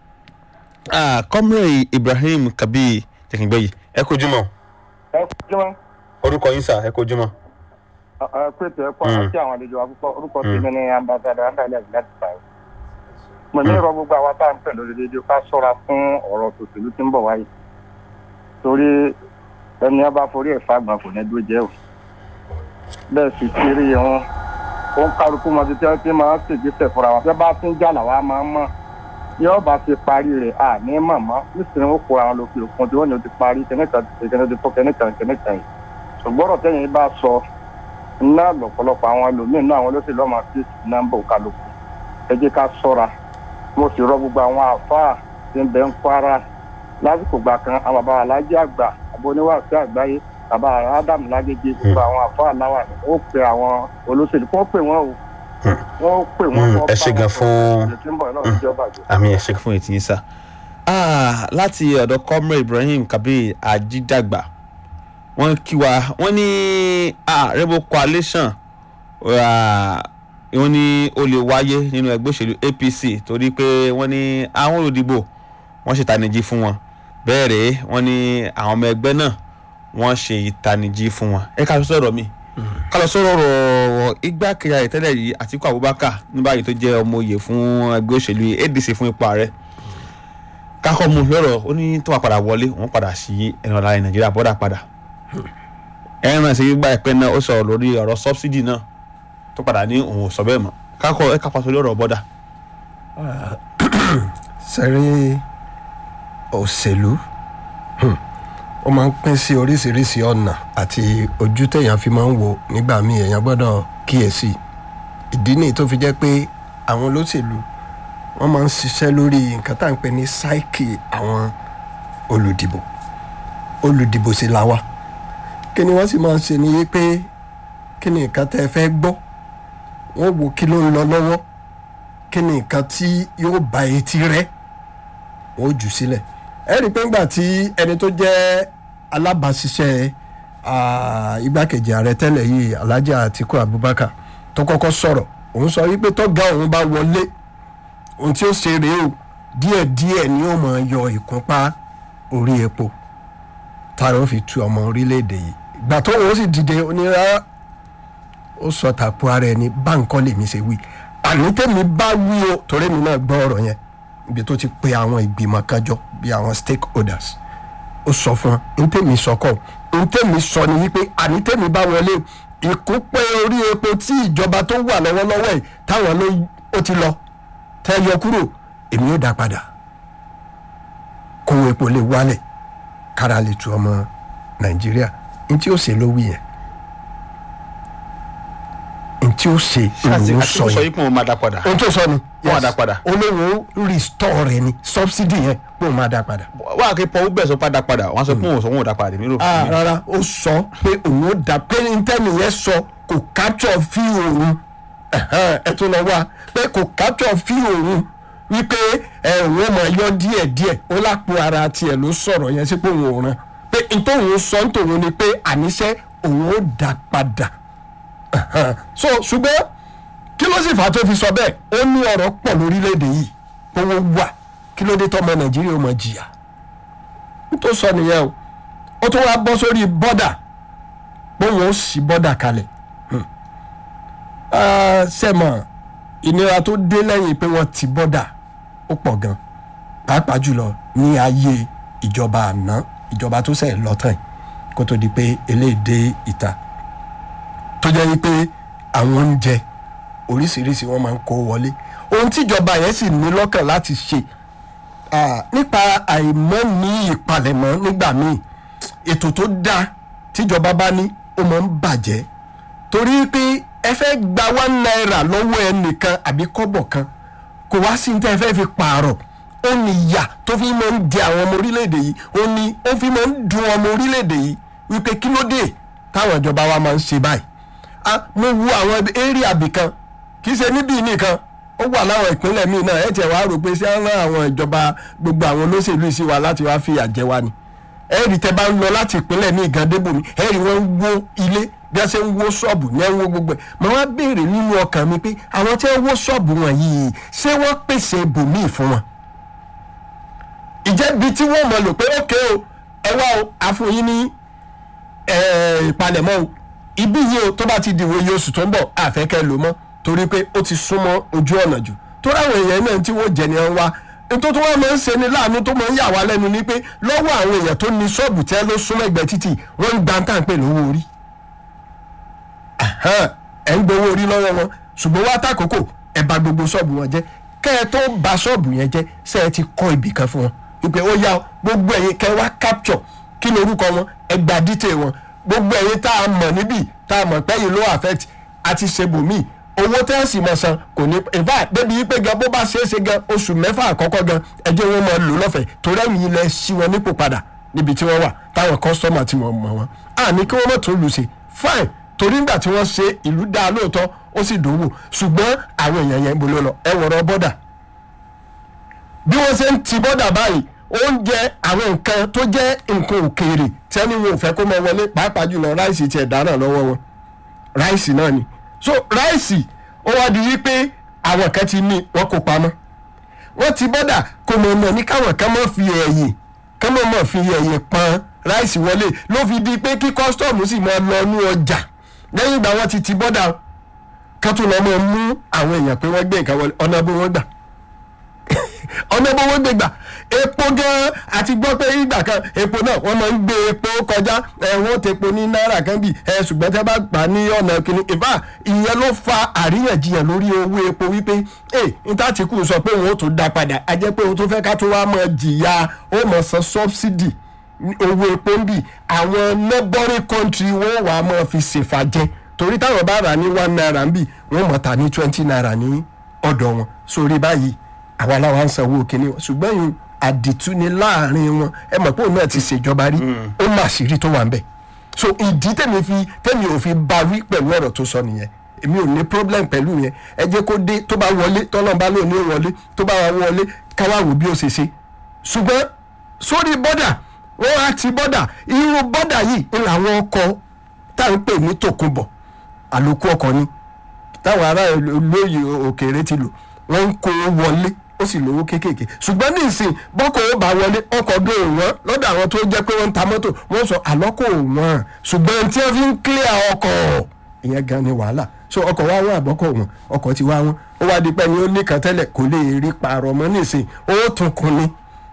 Ah, comrade ibrahim kabir jẹkìngbẹ́yì ẹ kojú mọ́ ẹ kújú wọn orúkọ yín sà ẹ kojú mọ́. ẹ pété ẹ kọ Mm. àti àwọn àlejò àkọ́kọ́ orúkọ Mm. tèmi ní ambassadọ andalẹ láti báyìí. mo ní ìrọ gbogbo àwọn tá à ń pè lórí rédíò ká ṣọ́ra fún ọ̀rọ̀ tòṣèlú tí ń bọ̀ wáyé torí ẹni ọba forí ẹ̀ fagbọn kò ní dúró jẹ́ o bẹ́ẹ̀ sì ti rí wọn ó ń kálukú mọ títí tí máa ń ṣègbésẹ̀ fúnra wọn tí wọ́n bá tún jà làwa máa ń mọ̀ yóò bá ti parí rẹ̀ à ní mọ̀mọ́ nísìnyí ó kó àwọn lókè òkun tí wọ́n ní o ti parí kẹ́nìkan ti ṣe kẹ́nìkan ti fọ́ kẹ́nìkan kẹ́nìkan yìí ṣùgbọ́n ọ̀rọ̀ tẹ́yìn bá sọ ná lọ́pọ̀lọpọ̀ àwọn ẹlòmíín náà àwọn olóṣèlú ọmọ sí nọ́mbà òkàlùkù ẹ jẹ́ ká sọ́ra mo sì rọ gbogbo àwọn àáfàá tí ń bẹ ń kwara lásìkò gbà kan àwọn bàbá alájí àgbà àbò oníwàásù àgbáyé bàbá adam lágége gbogbo àwọn àáfàá láwà ní ó pe àwọn olóṣèlú kó pè wọ́n o wọ́n pè wọ́n Mm, kó ẹ ṣé gan fún- ìrètí tí ń bọ̀ náà níjọba jù. àmì ẹ̀ ṣe fún ètí yín sà. Ah, láti ọ̀dọ̀ comrade ibrahim kabir ajídàgbà wọ́n kí wa wọ́n ní ah, rebel coalition ah, wọ́n ní ó lè wáyé nínú ẹgbẹ́ òṣèlú apc torí pé wọ́n ní àwọn olùdìbò wọ́n ṣe ìtanijí fún wọn bẹ́ẹ̀ rèé wọ́n ní àwọn ọmọ ẹgbẹ́ náà wọ́n ṣe ìtanijí fún wọn ẹ ká lọ sọ̀rọ̀ mi ká lọ sọ̀rọ̀ ọ̀rọ̀ igbákejì ààrẹ tẹ́lẹ̀ yìí àtiku abubakar ní báyìí tó jẹ́ ọmọ oyè fún ẹgbẹ́ òṣèlú adc fún ipò ààrẹ kákọ́ mu lọ́rọ̀ ó ní tó wà padà wọlé wọ́n padà sí ẹnu ọ̀la nàìjíríà bọ́dà padà ẹran ṣe gbígbà ẹ̀pẹ́ náà ó sọ̀rọ̀ lórí ọ̀rọ̀ sọ́bsidì náà tó padà ní òun ò sọ bẹ́ẹ̀ mọ́ kákọ́ ẹ kápá sórí ọ̀rọ̀ bọ́dà. sẹ́rí òṣèlú hmm, ó máa ń pín sí oríṣiríṣi ọ̀nà àti ojú téèyàn fi máa ń wo nígbà míì èèyàn gbọ́dọ̀ kíyèsí ìdí nìyí tó fi jẹ́ pé àwọn olóṣèlú wọ́n máa ń ṣiṣẹ́ lórí nǹkan tá à ń pè ní sáìkì àwọn olùdìbò olùdìbò sì là wá kí ni wọ́n sì máa ń ṣe ni pé kí ni nǹkan tẹ́ ẹ fẹ́ gbọ́ wọ́n wo kí ló ń lọ lọ́wọ́ kí ni nǹkan tí yóò ba etí rẹ̀ wọ́n ó jù sílẹ̀ ẹ rí i pé ńgbà tí ẹni tó jẹ́ alábàáṣiṣẹ́ ah, igbákejì ààrẹ tẹ́lẹ̀ yìí alhaji atiku abubakar tó kọ́kọ́ sọ̀rọ̀ òun sọ wípé tọ́gá òun bá wọlé ohun tí ó ṣe rèé o díẹ̀díẹ̀ ni ó máa yọ ìkúnpá orí epo tára ó fi tu ọmọ orílẹ̀-èdè yìí ìgbà tó òun sì dìde onírárá ó sọ tàpó ara ẹni báńkọ́ lèmi ṣe wí àní tèmi bá wí o torí mi náà gbọ́ ọ̀rọ̀ yẹn ibi tó ti pe àwọn ìgbìmọ̀ kan jọ bí àwọn stakeholders ó sọ fún wọn ní tèmi sọ kọ́ ní tèmi sọ ni wípé àní tèmi bá wọlé ìkúpẹ́ orí epo tí ìjọba tó wà lọ́wọ́lọ́wọ́ yìí táwọn ló ó ti lọ tẹ́ yọ kúrò èmi ó dá padà kówó epo lè wálẹ̀ kára lè tu ọmọ nàìjíríà ní tí ó ṣe ló wí yẹn ní tí ó ṣe àti ló àti sọ sọ yẹn yìí pé wọ́n máa dá padà. ohun tó sọ ni Wọ́n á dá padà. olówó restore rẹ ni subsidy yẹn pé òun máa dá padà wọ́n á ké pọ̀ bẹ́ẹ̀ sọ padà padà wọ́n á sọ pé òun ò sọ wọn ò dá padà nínú ah òfin. rárá ó sọ pé òun ó dá pé ntẹ́ni yẹn sọ kò capture fí òun Ẹ̀hẹ́n, ẹ tún lọ wá pé kò capture fí òun wípé ẹ òun ó máa yọ díẹ̀ díẹ̀ ó lápò ara tiẹ̀ ló sọ̀rọ̀ yẹn sí pé òun ò ràn pé ntòun sọ ntòun ni pé àníṣe òun ó dá padà Ẹ̀hẹ́n. so ṣùgbọ́n kí ló sì fà á tó fi sọ bẹ́ẹ̀ ó ní ọ̀rọ̀ pọ̀ lórílẹ̀‐èdè yìí owó wà kí ló dé tọ́mọ nàìjíríà ó máa jìyà tó sọ nìyẹn o ó tún wá bọ́ sórí bọ́dà bóun ó sì bọ́dà kalẹ̀ Hmm. Ah, sẹ́mọ̀ ìnira tó dé lẹ́yìn pé wọ́n ti bọ́dà ó pọ̀ gan pàápàá jùlọ ní ayé ìjọba àná ìjọba tó sẹ̀ lọ́tàn yìí kó tó di pé eléyìí dé ìta tó jẹ́ wípé àwọn oúnjẹ oríṣiríṣi wọ́n máa ń kó wọlé ohun tíjọba yẹn sì ní lọ́kàn láti ṣe Ah, nípa àìmọ́ ní ìpalẹ̀mọ́ nígbà míì ètò tó dáa tíjọba bá ní ó máa ń bàjẹ́ torí pé ẹ fẹ́ gba one naira lọ́wọ́ ẹnìkan àbí kọ́bọ̀ kan kò wá sí ní tẹ́ ẹ fẹ́ fi pààrọ̀ ó ní ìyà tó fi máa ń jẹ àwọn ọmọ orílẹ̀-èdè yìí ó ní ó fi máa ń dun ọmọ orílẹ̀-èdè yìí wípé kí ló dé táwọn ìjọba wa máa ń ṣe báyìí ah mo wo àwọn area bìkan kì í ṣe níbí nìkan ó wà láwọn ìpínlẹ̀ míì náà ẹ̀ tiẹ̀ wá rò pé ṣé ń rán àwọn ìjọba gbogbo àwọn olóṣèlú yìí sí wa láti wá fìyà jẹ wa ni ẹ̀rì tẹ́ bá ń lọ láti ìpínlẹ̀ míì gan débòmí ẹ̀rì wọ́n ń wó ilé bí wọ́n ṣe ń wó ṣọ́ọ̀bù ní ẹ̀wọ̀n gbogbo ẹ̀ mo wá béèrè nínú ọkàn mi pé àwọn tí wọ́n wó ṣọ́ọ̀bù wọn yìí ṣé wọ́n pèsè ibòmíì fún wọn ìjẹ́bi tí wọ́n mọ̀ lò pé ókè o ẹ wá o àfòyín ní eh, ìpalẹ̀mọ́ o ibi yìí o tó bá ti dìwò iye oṣù tó ń bọ̀ àfẹ́kẹ́ lò mọ́ torí pé ó ti súnmọ́ ojú ọ̀nà jù tó ráwọn èèyàn náà tí wọ́n jẹ ni wọ́n wá ètò tó wọ́n máa ń ṣe ni láàánú tó máa ń yà wá lẹ́nu ni pé lọ́wọ́ àwọn èèyàn tó ní ṣọ́ọ̀bù tẹ́ ló súnmọ́ ẹgbẹ́ títì wọ́n ń gba tá à ń pè lówó orí Ahan, ẹ̀ ń gbowó orí lọ́wọ́ wọn ṣùgbọ́n wá tàkókò ẹ̀ bà gbogbo ṣọ́ọ̀bù wọn jẹ́ kẹ́ ẹ tó bà ṣọ́ọ̀bù yẹn jẹ́ ṣé ẹ ti kọ́ ibì kan fún wọn wípé ó yá o, gbogbo ẹ̀yin kẹ́ wá capture kí ni orúkọ wọn ẹ gba detail wọn gbogbo ẹ̀yin tá a mọ̀ níbí tá a mọ̀ pẹ́yìn ló affect àti ṣe bòmíì owó tẹ́ ẹ̀ sì mọ̀ san kò ní in fact débi wípé gan bó bá ṣe é ṣe gan oṣù mẹ́fà àkọ́kọ́ gan ẹjẹ́ wọn máa lò lọ́fẹ̀ẹ́ torí ẹ̀yìn ilẹ̀ ṣí wọn nípò padà níbi tí wọ́n wà táwọn kọ́sọ́mà tí wọ́n mọ̀ wọn. a ní kí wọ́n mọ̀ tó lù ṣe fine torí nígbà tí wọ́n ṣe ìlú dáa lóòótọ́ ó sì dòwò ṣùgbọ́n àwọn èèyàn yẹn ń bolo lọ ẹ wọ̀rọ̀ bọ́dà bí wọ́n ṣe ń ti bọ́dà báyìí oúnjẹ àwọn nǹkan tó jẹ́ nǹkan òkèèrè tẹ́ni wọn ò fẹ́ kó máa wọlé pàápàá jùlọ ráìsì tiẹ̀ dáná lọ́wọ́ wọn ráìsì náà ni so ráìsì ó wá di wípé àwọn kan ti ní wọn kó pamọ́ wọ́n ti bọ́dà kò mọ̀ mọ̀ ní káwọn kan mọ̀ fi ẹ̀yìn kan mọ̀ mọ̀ fi ẹ̀yìn pọn ráìsì wọlé ló fi di pé kí kọ́sítọ́ọ̀mù sì máa lọ ní ọjà lẹ́yìn ìgbà wọn ti ti bọ́dà kan tó lọ́ mọ̀ mú àwọn èèyàn pé wọ́n gbé nǹkan wọlé ọ̀nà bó wọ́n gbà ọ̀nà bó wọ́n gbé gbà epo gan àti gbọ́ pé ìgbà kan epo náà wọ́n máa ń gbé epo kọjá ẹ̀ wọ́n ti epo ní náírà kan bì ẹ̀ ṣùgbọ́n tẹ́ bá gbà ní ọ̀nà kìíní ìfà ìyẹn ló fa àríyànjiyàn lórí owó epo wípé ẹ̀ níta tí kù sọ pé òun ó tún dá padà a jẹ́ pé òun tó fẹ́ ká tó wá mọ̀ jìyà ó mọ̀ san subsidy owó epo ń bì àwọn neighboring country wọ́n wà á mọ̀ fi ṣèfàjẹ́ torí táwọn bá rà ní one naira ń bì wọ́n mọ̀ ta ní twenty naira ní ọ̀dọ̀ wọn sórí báyìí àwa làwọn ń sanwó kínní wọn ṣùgbọ́n yìí àdìtú ni láàrin wọn ẹ mọ̀ pé òun náà ti ṣèjọba rí ó mà ṣírí tó wà ń bẹ̀ so ìdí tèmi fi tèmi ò fi bá wí pẹ̀lú ọ̀rọ̀ tó sọ nìyẹn èmi ò ní problem pẹ̀lú yẹn ẹ jẹ́ kó dé tó bá wọlé tọ́lọ́n bá lóun ní wọlé tó bá wà wọlé káwá wò bí ó ṣe ṣe ṣùgbọ́n sórí bọ́dà wọ́n á ti bọ́dà irú bọ́dà yìí ń làwọn ọkọ̀ tá à ń pè ní tòkunbọ̀ àlòkù ọkọ̀ ni táwọn ará olóyè òkèèrè ti lò wọ́n ń kó wọlé ó sì lówó kéékèèké ṣùgbọ́n ní ìsìn bọ́kọ̀ ó bá wọlé ọkọ̀ dó wọ́n lọ́dọ̀ àwọn tó jẹ́ pé wọ́n ń ta mọ́tò wọ́n sọ àlọ́kọ̀ wọ́n ṣùgbọ́n tí wọ́n fi ń clear ọkọ̀ ìyẹn gan ni wàhálà so ọkọ̀ wa wọ́n àbọ̀kọ̀ wọn ọkọ̀ ti wá wọn ó wá di pé ni ó ní kan tẹ́lẹ̀ kò lè rí pààrọ̀ mọ́ ní ìsìn ó tún kun ni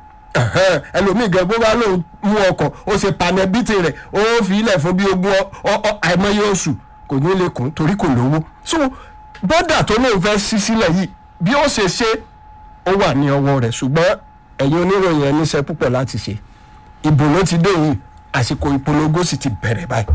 ẹlòmíì gan bó bá lóun mú ọkọ̀ ó ṣe panẹ́bìtì rẹ̀ ó fi ilẹ̀ fún bí ogún àìmọye oṣù kò ní lè kún torí kò lówó so bọ́dà tó lóun fẹ́ ṣí sílẹ̀ yìí bí ó ṣe ṣe ó wà ní ọwọ́ rẹ̀ ṣùgbọ́n ẹ̀yin oníròyìn ẹni iṣẹ́ púpọ̀ láti ṣe ìbò ló ti dé yìí àsìkò ìpolongo sì ti bẹ̀rẹ̀ báyìí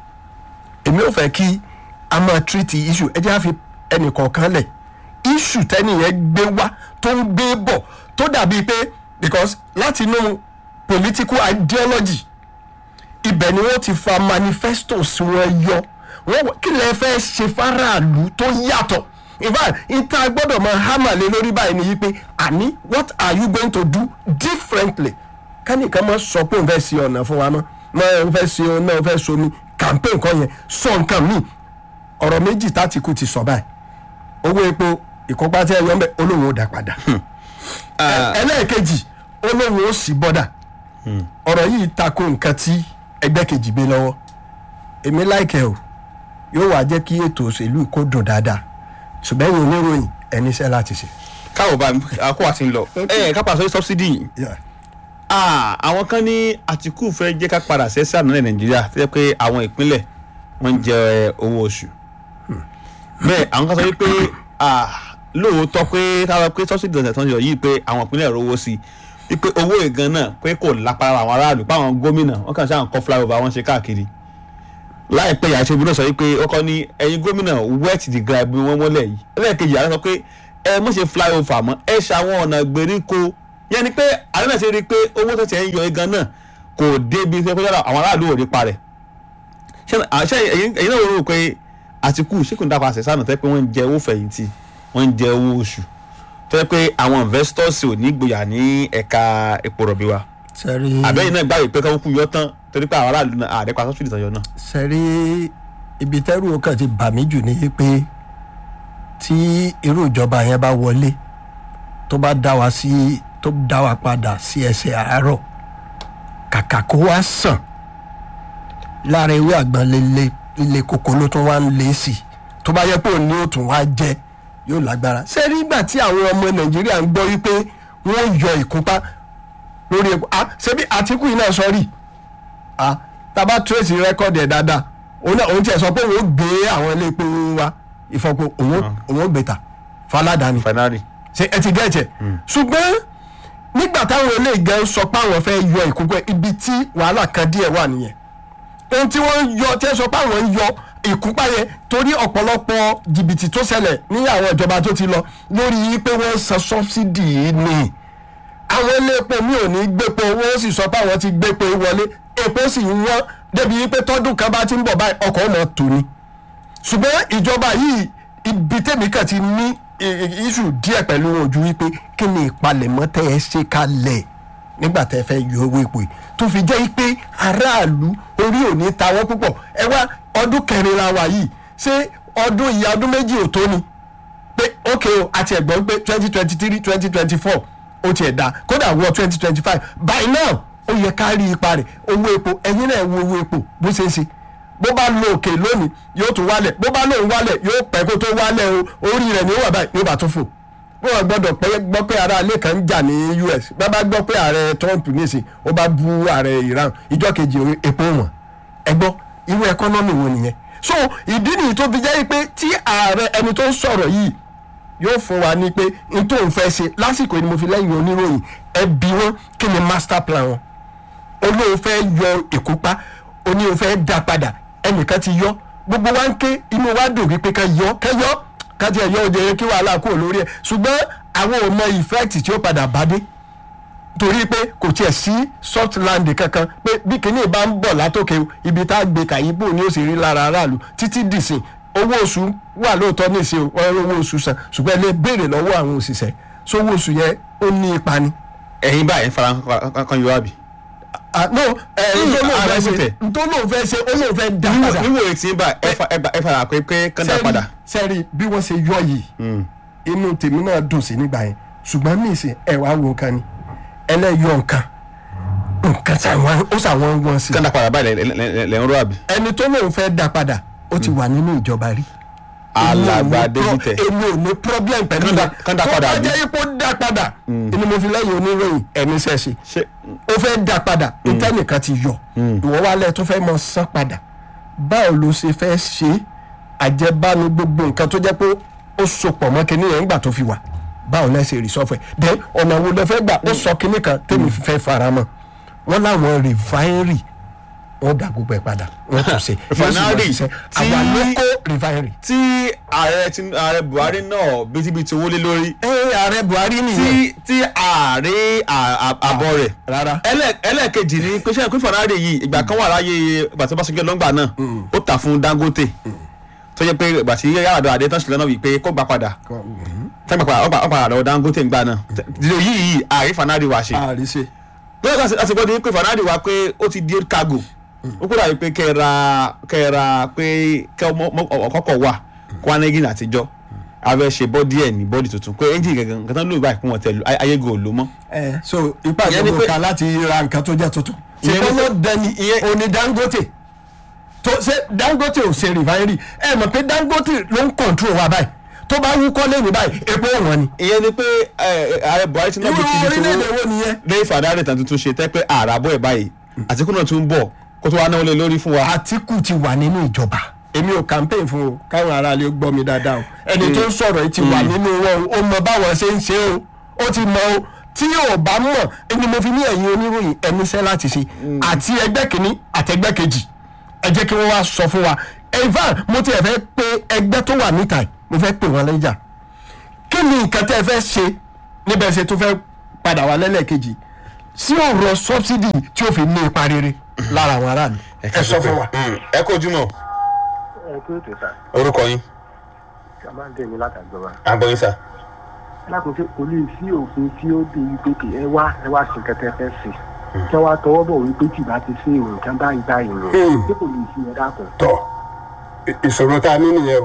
èmi ò fẹ́ kí a máa tírìtì issue ẹ jẹ́ àfi ẹnì kọ̀ọ̀kan lẹ̀ issue tẹ́nìyẹn gbé wá tó ń gbé bọ̀ tó dàbí pé because láti inú political ideology ibẹ̀ ni wọ́n ti fa manifestos wọn yọ wọ́n kí lè fẹ́ ṣe faraàlú tó yàtọ̀ in fact ìta gbọ́dọ̀ máa hámà lé lórí báyìí ni yìí àní what are you going to do differently kánìkan máa sọ pé òun fẹ́ ṣe ọ̀nà fún wa mọ́ máa ń fẹ́ ṣe ọ̀nà òun fẹ́ ṣe omi campaign kan yẹn sọ nǹkan míì ọ̀rọ̀ méjì tátìkù ti sọ báyìí owó epo ìkópa tí ẹ yọ ń bẹ olóhùn ó dà padà ẹlẹ́ẹ̀kejì olóhùn ó sì bọ́dà ọ̀rọ̀ yìí tako nǹkan tí ẹgbẹ́ kejì gbé lọ́wọ́ èmi láìkẹ́ o yóò wá jẹ́ kí ètò òṣèlú kó dùn dáadáa ṣùgbọ́n ìwé oníròyìn ẹni iṣẹ́ láti ṣe. káwọ bá àkó àti ń lọ ẹ ká pàṣẹ sọbsidi yìí àwọn kan ní àtìkù fẹ́ jẹ́ ká padà sẹ́sẹ́ àná nàìjíríà tó jẹ́ pé àwọn ìpínlẹ̀ wọ́n ń jẹ owó oṣù bẹ́ẹ̀ àwọn kan sọ wípé lóòótọ́ pé táwọn pé sọ́sìdì ọ̀sẹ̀ tó ń yọ yìí pé àwọn ìpínlẹ̀ rówó sí wípé owó ìgan náà pé kò lápára àwọn aráàlú pé àwọn gómìnà wọ́n kàn ṣáà ń kọ́ flyover wọn ṣe káàkiri láìpẹ́ yàrá ṣe ibùdó sọ wípé ọkọ ní ẹ̀yin gómìnà wet the ground bí wọ́n mọ́lẹ̀ yìí ẹlẹ́ẹ̀kejì àárẹ̀ sọ pé ẹ mọ̀ ṣe flyover mọ́ ẹ ṣàwọn ọ̀nà gbèríko yẹn ni pé àárẹ̀ náà ṣe rí i pé owó tó ti ẹ̀ ń yọ igan náà kò débi tó pé àwọn aráàlú ò rí parẹ̀ ṣé ṣé ẹ̀yin ẹ̀yin náà rò pé àtìkù ṣé kò ń dápa àṣẹ sáà tẹ́ pé wọ́n ń jẹ owó fẹ̀yìntì wọ́n ń jẹ owó oṣù tó yẹ pé àwọn investors ò ní gbòyà ní ẹ̀ka epo rọ̀bì wa sẹ́rí àbẹ́yìn náà gbàgbé pé káwọn kú yọ tán torí pé àwọn aráàlú náà àdẹ́pà sọ́sìdì tán yọ náà. sẹ́rí ibi tẹ́rù ọkàn ti bà mí jù ní pé tí irú ìjọba yẹn bá wọlé tó bá dá wa sí tó dá wa padà sí ẹsẹ̀ àárọ̀ kàkà kó wá sàn lára ewé àgbọn lele ilé koko ló tún wá ń lé sí i tó bá yẹ pé òun ni ó tún wá jẹ yóò lágbára sẹ́rí ìgbà tí àwọn ọmọ nàìjíríà ń gbọ́ wípé wọ́n yọ ìkúpa lórí epo ah ṣebí àtìkù yìí náà sọ rí ah taba tracy rẹ́kọ̀dì ẹ̀ dáadáa òun náà òun tiẹ̀ sọ pé òun ó gbé àwọn ilé epo wa ìfọ̀pọ̀ òun ó- òun ó gbé ta faládàáni finally ṣe ẹ ti gẹ̀ẹ́jẹ̀ ṣùgbọ́n nígbà táwọn ilé ìgẹ̀ sọ pé àwọn fẹ́ yọ ìkúpẹ́ ibi tí wàhálà kan díẹ̀ wà nìyẹn ohun tí wọ́n ń yọ tí wọ́n sọ pé àwọn ń yọ ìkúpá yẹn torí ọ̀pọ̀lọpọ̀ jìbìtì tó ṣẹlẹ̀ ní àwọn ìjọba tó ti lọ lórí yìí pé wọ́n ń san sọ́bsidì yìí ni àwọn ilé epo mi ò ní gbépo wọ́n sì sọ pé àwọn ti gbépo wọlé epo sì ń wọ́n débi wípé tọ́dún kan bá ti ń bọ̀ báyìí ọkọ̀ ọmọ tò ní ṣùgbọ́n ìjọba yìí ibi tèmi kàn ti ní iṣu díẹ̀ pẹ̀lú wọn ojú wípé kí ni ìpalẹ̀mọ́ tẹ́ ẹ ṣe kalẹ̀ nígbà tẹ́ ẹ fẹ́ yọ owó epo yìí tó fi jẹ́ pé aráàlú orí ò ní ta wọ́n púpọ̀ ẹ wá ọdún kẹrin la wà yìí ṣé ọdún ìyá ọdún méjì ò tó ni pé ok o àti ẹ̀gbọ́n pé twenty twenty three twenty twenty four ó tiẹ̀ da kódà wọ twenty twenty five by now ó yẹ ká rí ipa rẹ̀ owó epo ẹ̀yin náà wo owó epo bó ṣe ń ṣe bó bá lo òkè lónìí yóò tún wálẹ̀ bó bá lóun wálẹ̀ yóò pẹ́ kó tó wálẹ̀ o orí rẹ̀ ni ó wà báyìí ní ó bá tún fò wọ́n gbọ́dọ̀ pé gbọ́ pé ara ilé kan ń jà ní US bá bá gbọ́ pé ààrẹ Trump nìsín ó bá bú ààrẹ Iran ìjọ kejì epo wọn ẹ gbọ́ irú ẹkọ́nọ́mì wo nìyẹn so ìdí nìyí tó fi jẹ́ pé tí ààrẹ ẹni tó ń sọ̀rọ̀ yìí yóò fún wa ní pé n tó ń fẹ́ ṣe lásìkò yìí ni mo fi lẹ́yìn oníròyìn ẹ bí wọn kí ni master plan wọn olóò fẹ́ yọ ìkópa oníò fẹ́ dá padà ẹnìkan ti yọ gbogbo wa ń ké inú wa dùn wípé ká yọ ká yọ ká tiẹ̀ yọ òde yẹn kí wàhálà kúrò lórí ẹ̀ ṣùgbọ́n àwọn ò mọ effect tí ó padà bá dé torí pé kò tiẹ̀ sí soft land kankan pé bí kinní bá ń bọ̀ látòkè ibi tá a gbé kàyíbò ni ó sì rí lára aráàlú títí dìsìn owó oṣù wà lóòótọ́ nísìn wọn rí owó oṣù san ṣùgbọ́n ẹ lè béèrè lọ́wọ́ àwọn òṣìṣẹ́ sówó oṣù yẹn ó ní ipa ni. ẹ̀yin báyìí fara kan yọ àbí. ah no ẹ Mm, ntọ́ lóun ààrẹ fẹ́ sì ṣe tẹ̀. ntọ́ lóun fẹ́ ṣe ó lóun fẹ́ dá padà. níwò etí bá ẹ fara pé pé kán dá padà. sẹ́ẹ̀rì bí wọ́n ṣe yọ yìí inú tèmi náà dùn sí nígbà yẹn ṣùgbọ́n ní ìsìn ẹ̀ wá wo nǹkan ni ẹlẹ́yọ nǹkan nǹkan sàwọn ó sàwọn wọn sí. kán dá padà báyìí lẹ- lẹ- lẹ- lẹ ń rọ àbí. ẹni tó lóun fẹ́ dá padà ó ti wà nínú ìjọba rí. alàgbà Èmi ò ní pro- débìtẹ. èmi ò ní problem pẹ̀lú Kán dá- rẹ̀. kán dá padà tó bí? bá jẹ́ ipò dá padà ni mo fi lẹ́yìn oníròyìn ẹni sẹ́ẹ̀sì ṣé ó fẹ́ dá padà ìtẹ́nìkan ti yọ ìwọ wálẹ̀ tó fẹ́ mọ san padà báwo ló ṣe fẹ́ ṣe àjẹbánu gbogbo nǹkan tó jẹ́ pé ó sopọ̀ mọ́ kinní yẹn nígbà tó fi wà báwo lẹ́ ṣe rìsọ́fẹ̀ then ọ̀nà wo lẹ fẹ́ gbà ó sọ kinní kan tèmi fẹ́ fara mọ́ wọ́n láwọn rìfáírì wọ́n dà gbogbo ẹ̀ padà wọ́n tún ṣe Refinery yóò sì máa ṣiṣẹ́. tí- àwa ló kó rìfáírì. tí ààrẹ Tin- ààrẹ Buhari náà bítíbitì owó lé lórí ẹ ààrẹ Buhari tí nìyẹn tí ààrẹ à- à- àbọ̀ rẹ̀ rárá ẹlẹ́- ẹlẹ́ẹ̀kejì ni pé sẹ́yìn pé Fọlárin yìí ìgbà kan wà láyé ìgbà tí Ọbásanjọ́ lọ́ngbà náà ó tà fún Dangote tó yẹ pé ìgbà tí Yar'Adua Adé tán sílẹ̀ náà wí pé kó gbà padà tán gbà padà ó gbà- ó padà lọ́wọ́ Dangote ńgbà náà dídò yìí yìí ààrẹ Fọlárin wà ṣe àríṣe lọ́wọ́ kan àti gbọ́dọ̀ pé Fọlárin wà pé ó ti di cargo ó kúrò àyè pé kẹ́ra kẹ́ra pé kẹ́ ọkọ̀ wà kwanegin àtijọ́ abẹ́ ṣe bọ́dí ẹ̀ ní bọ́dí tuntun pé ẹ́ńjìn gẹ̀gẹ̀ nǹkan tán ló báyìí kún wọn tẹ̀lú ayégo ò ló mọ́. ẹ so ipa Ìyẹn ni ìjọba pé- kan láti ra nǹkan tó jẹ́ tuntun Ìyẹn ni ṣùgbọ́n pé- ló dẹni ìyẹn- òní Dangote tó ṣe Dangote ò ṣe refinery ẹ mọ̀ pé Dangote ló ń control wa báyìí tó bá wúkọ́ lẹ́yìn báyìí epo wọn ni ìyẹn ni pé ẹ, ààrẹ Buhari ti náà irú bí ti di orílẹ̀-èdè tó wo nìyẹn lẹ́yìn Fọlárin tàn tuntun ṣe tẹ́ pé àràbọ̀ ẹ̀ báyìí Àtíkù náà tún ń bọ̀ kó tó wá náwó lé lórí fún wa. Àtíkù ti wà nínú ìjọba èmi ò campaign fún o káwọn aráàlú gbọ́ mi dáadáa o ẹni tó ń sọ̀rọ̀ yìí ti wà nínú wọn o ó mọ báwọn ṣe ń ṣe o ó ti mọ o tí ò bá mọ̀ ẹni mo fi ní ẹ̀yin oníròyìn ẹni iṣẹ́ láti ṣe àti ẹgbẹ́ kìíní àti ẹgbẹ́ kejì ẹ jẹ́ kí wọ́n wá sọ fún wa evan mo tiẹ̀ fẹ́ pe ẹgbẹ́ tó wà níta yìí mo fẹ́ pè wọ́n lẹ́jà kí ni nǹkan tẹ́ ẹ fẹ́ ṣe níbẹ̀ ṣe tó fẹ́ padà wá lẹ́lẹ́kejì sí ọ̀rọ̀ sọ́bsidì tí ó fi ní ipa rere lára àwọn aráàlú ẹ sọ fún wa. ẹ kó ojúmọ́ ẹ kí ètò sà orúkọ yín a máa ń tẹ̀lé látàgbọ́ra. agbóyin sà. alákòóso kò lè sí òfin tí ó dé wípé kì ẹ wá ẹ wá sí nǹkan tẹ fẹ́ sí kí wọ́n á tọwọ́ bọ̀ wípé tí ìbá ti ṣe ìròyìn kan báyìí báyìí rò tí kò lè sí ẹ dákun. tọ ìṣòro tá a ní nìyẹn o.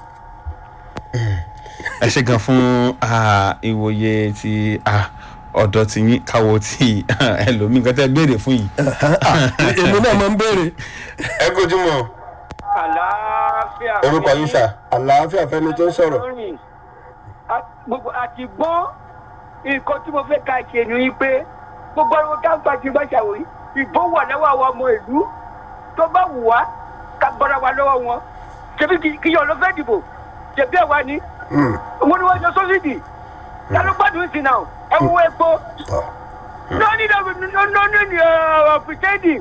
ẹ ṣe gan fún ah, ìwòye ti ah, ọ̀dọ̀ tí yín káwọ́ tí ẹlòmíì nǹkan tẹ́ béèrè fún yìí. èmi náà máa ń béèrè ẹ kó ojúmọ́ àlàáfíà. orúkọ yín sà. àlàáfíà fẹni tó ń sọ̀rọ̀. lórí gbogbo àti gbọ́ nǹkan tí mo fẹ́ ka ṣe ni pé gbogbo ọmọ káńpà ti bá ṣàwòrí ìbò wà lọ́wọ́ àwọn ọmọ ìlú tó bá wù wá ká bọ́ra wa lọ́wọ́ wọn ṣebí kí- kí yọ̀ ló fẹ́ dìbò ṣebí ẹ̀ wá ní. mo ní wọ́n ṣe sọ́sídì lálọ́ gbádùn sí náà ẹ wo epo lóní lóní ní ọ̀pìtẹ́ẹ̀dì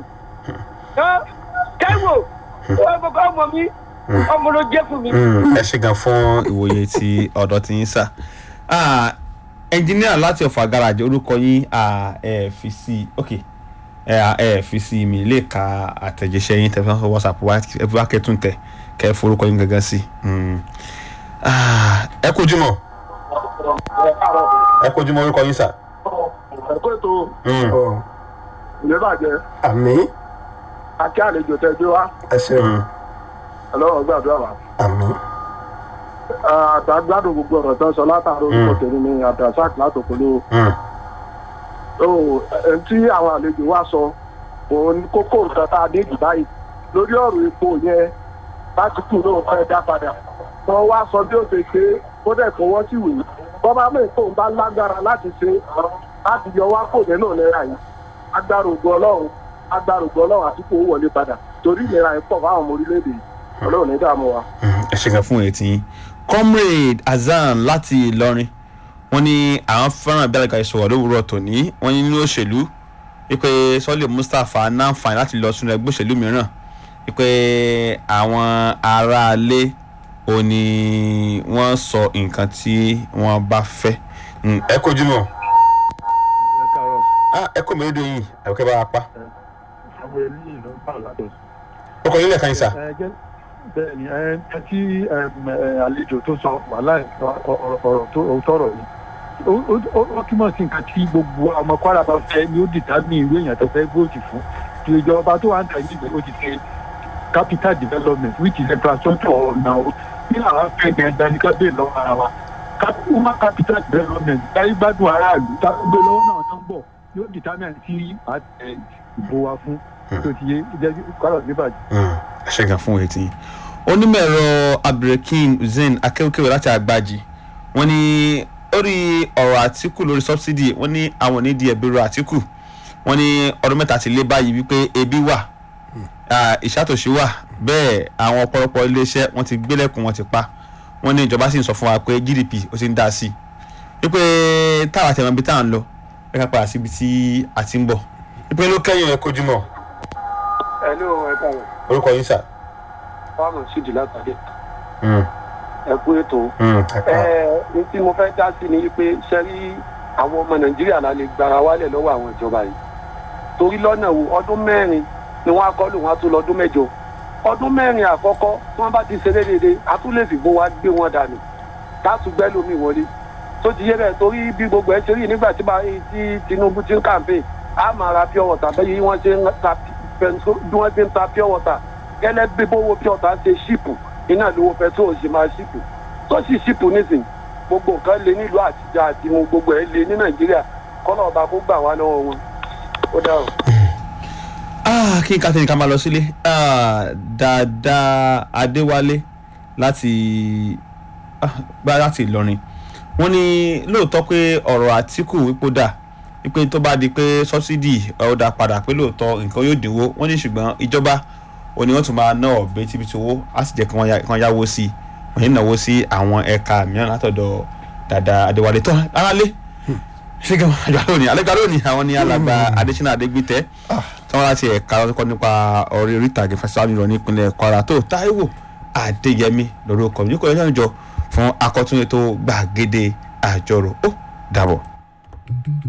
taiwo ọmọ mi ọmọ ló jẹ́ fún mi. ẹ ṣe gan fún ìwòye ti ọ̀dọ̀ tí yín sà. Ah, ẹnjìníà láti ọ̀fà garaajì orúkọ yín ah, ẹ fi sí ok ẹ ah, ẹ fi sí mi lè ka àtẹ̀jíṣẹ́ yín tẹ̀ fún whatsapp wa ẹ fi wá kẹ́tùn tẹ̀ kẹ́ ẹ forúkọ yín gangan sí. Mm. Ah, ẹ kojú mọ́ ẹ kojú mọ́ orúkọ yín sà. ẹ̀kọ́ ètò Ọ, ìlú bàjẹ́ àmì akí àlejò tẹ gbé wá ẹ ṣeun ọlọ́run gbàdúrà wá. àmì àtàgbádùn gbogbo ọ̀rọ̀ tó ń sọ látàrí orúkọ tèmi ni abdulrasaq látòkòló. ẹ̀ tí àwọn àlejò wa sọ òun ni kókó nǹkan tá a dé jù báyìí lórí ọ̀rọ̀ epo yẹn láti kú lóun fẹ́ dá padà wọ́n wá sọ bí ó ṣe ṣe é, kó dẹ̀ fọwọ́ sí ìwé wọ́n bá mọ̀ èkó ń bá lágbára láti ṣe láti yọ wá kò nínú ìlera yìí agbára ògùn ọlọ́run agbára ògùn ọlọ́run àti kó wọlé padà torí ìlera yìí pọ̀ fáwọn ọmọ orílẹ̀-èdè yìí ọlọ́run ní dààmú wa. ẹ ṣe gan fún ètí yín comrade hasan láti ìlọrin wọn ní àwọn fẹ́ràn bí alága ìṣòwò lówùúrọ̀ tòní wọn ní nínú òṣèlú wípé sọ́lé mustapha náǹfààní láti lọ sínú ẹgbẹ́ òṣèlú mìíràn wípé àwọn aráalé ò ní wọ́n sọ nǹkan tí wọ́n bá fẹ́. Mm, ẹ kojú mọ́ ẹ káàárọ̀ Ah, ẹ kò mẹ́rin dòyìn àbíkẹ́ bá wa pa àwọn eléyìí ló ń bá látọ̀ ọkọ̀ yín lẹ́ẹ̀kan yín sà. ẹ jẹ́ bẹ́ẹ̀ ni ẹ ẹ tí ẹm, ẹ, àlejò tó sọ wàhálà ọ̀rọ̀ tó tọrọ yìí ó- ó ó- ó túmọ̀ sí nǹkan tí gbogbo ọmọ kwara bá fẹ́ ni ó dìtà ní ìwé èèyàn tó fẹ́ vóòtì fún tí ìjọba tó wà ń tẹ̀lé ìgbẹ́ ó ti ṣe capital development which is infrastructure ọ̀nà o ní àwọn afẹ́ gẹ̀ẹ́dá ní ká bẹ́ẹ̀ lọ́wọ́ ara wa Cap- human capital development láyé gbádùn aráàlú tá a gbé lọ́wọ́ náà tó ń bọ̀ yóò dìtà náà tí a tẹ ìbò wa fún tó ti yé ìjẹ́jú kwara níbàjẹ́. ẹ ṣe gan fún ètí yín onímọ̀ ẹ̀rọ abdulrakeem hussein akéwkéwé láti àgbàjì wọ́n ní lórí ọ̀rọ̀ àtìkù lórí sọ́bsidì wọ́n ní àwọn onídìí ẹ̀bẹ̀rù àtìkù wọ́n ní ọdún mẹ́ta ti lé báyìí wípé ebi wà ah, ìṣàtòṣì wà bẹ́ẹ̀ àwọn ọ̀pọ̀lọpọ̀ iléeṣẹ́ wọ́n ti gbélẹ̀kùn wọn ti pa wọ́n ní ìjọba sì ń sọ fún wa pé gdp ó ti ń dá sí i wípé táwa tẹ̀wọ̀n ibi tá à ń lọ ẹ ká padà síbi tí a ti ń bọ̀ wípé ló kẹ́yìn ẹ kojú mọ́ ẹ ló ẹ káàárọ̀ orúkọ yín sà. fáwọn sídìí látàdé ẹ kú ètò ẹ ẹ ní tí mo fẹ́ dá sí ni pé ṣe rí àwọn ọmọ nàìjíríà la lè gbára wálẹ̀ lọ́wọ́ àwọn ìjọba yìí torí lọ́nà wo ọdún mẹ́rin ni wọ́n á kọ́ lò wọ́n á tún lọ́dún mẹ́jọ ọdún mẹ́rin àkọ́kọ́ tí wọ́n bá ti ṣe déédéé a tún lè fìbò wa gbé wọn dànù láti gbẹ́ lómi wọlé tó ti yé bẹ́ẹ̀ torí bí gbogbo ẹ̀ ṣe rí nígbà tí bá- tí tinubu ti ń kàǹpé a máa ra pure water bẹ́ẹ̀ yí wọ́n ṣe ń ta pẹ̀nso bí wọ́n ṣe ń ta pure water gẹ́lẹ́ bí bówó pure water ṣe ṣìpù iná lówó petrol ṣe máa ṣìpù tó sì ṣìpù nísìnyí gbogbo nǹkan lé nílùú àtijọ́ àti mu gbogbo ẹ̀ lé ní nàìjíríà kọ́nà ọba kó gbà wá lọ́wọ́ wọn ó dáhùn. Ah, kí n ká tẹ̀yìn ká máa lọ sílé Ah, dáadáa adéwálé láti ah, gbá láti ìlọrin wọ́n ní lóòótọ́ pé ọ̀rọ̀ àtìkù wípé dà wípé tó bá di pé sọ́sídì ọ̀dà padà pé lóòótọ́ nǹkan yóò dínwó wọ́n ní ṣùgbọ́n ìjọba ò ní wọ́n tún máa ná ọ̀bẹ tíbitì owó á sì jẹ́ kí wọ́n yá- kí wọ́n yáwó sí i wọ́n yìí náwó sí àwọn ẹ̀ka mìíràn látọ̀dọ̀ dáadáa adéwálé tán aráalé ṣíkẹ́ àjọ lónìí alẹ́gbà lónìí àwọn ní alàgbà adésínà adégbìtẹ́ tí wọ́n láti ẹ̀ka ọkọ̀ nípa ọ̀rẹ́ orí ìtàgé fẹsẹ̀ àmì ìrọ̀ nípínlẹ̀ kwara tó táíwò adéyẹmí lórúkọ mi ní kò lẹ́sẹ̀ ìjọ fún akọ́tún ètò gbàgede àjọrò ó dàbọ̀.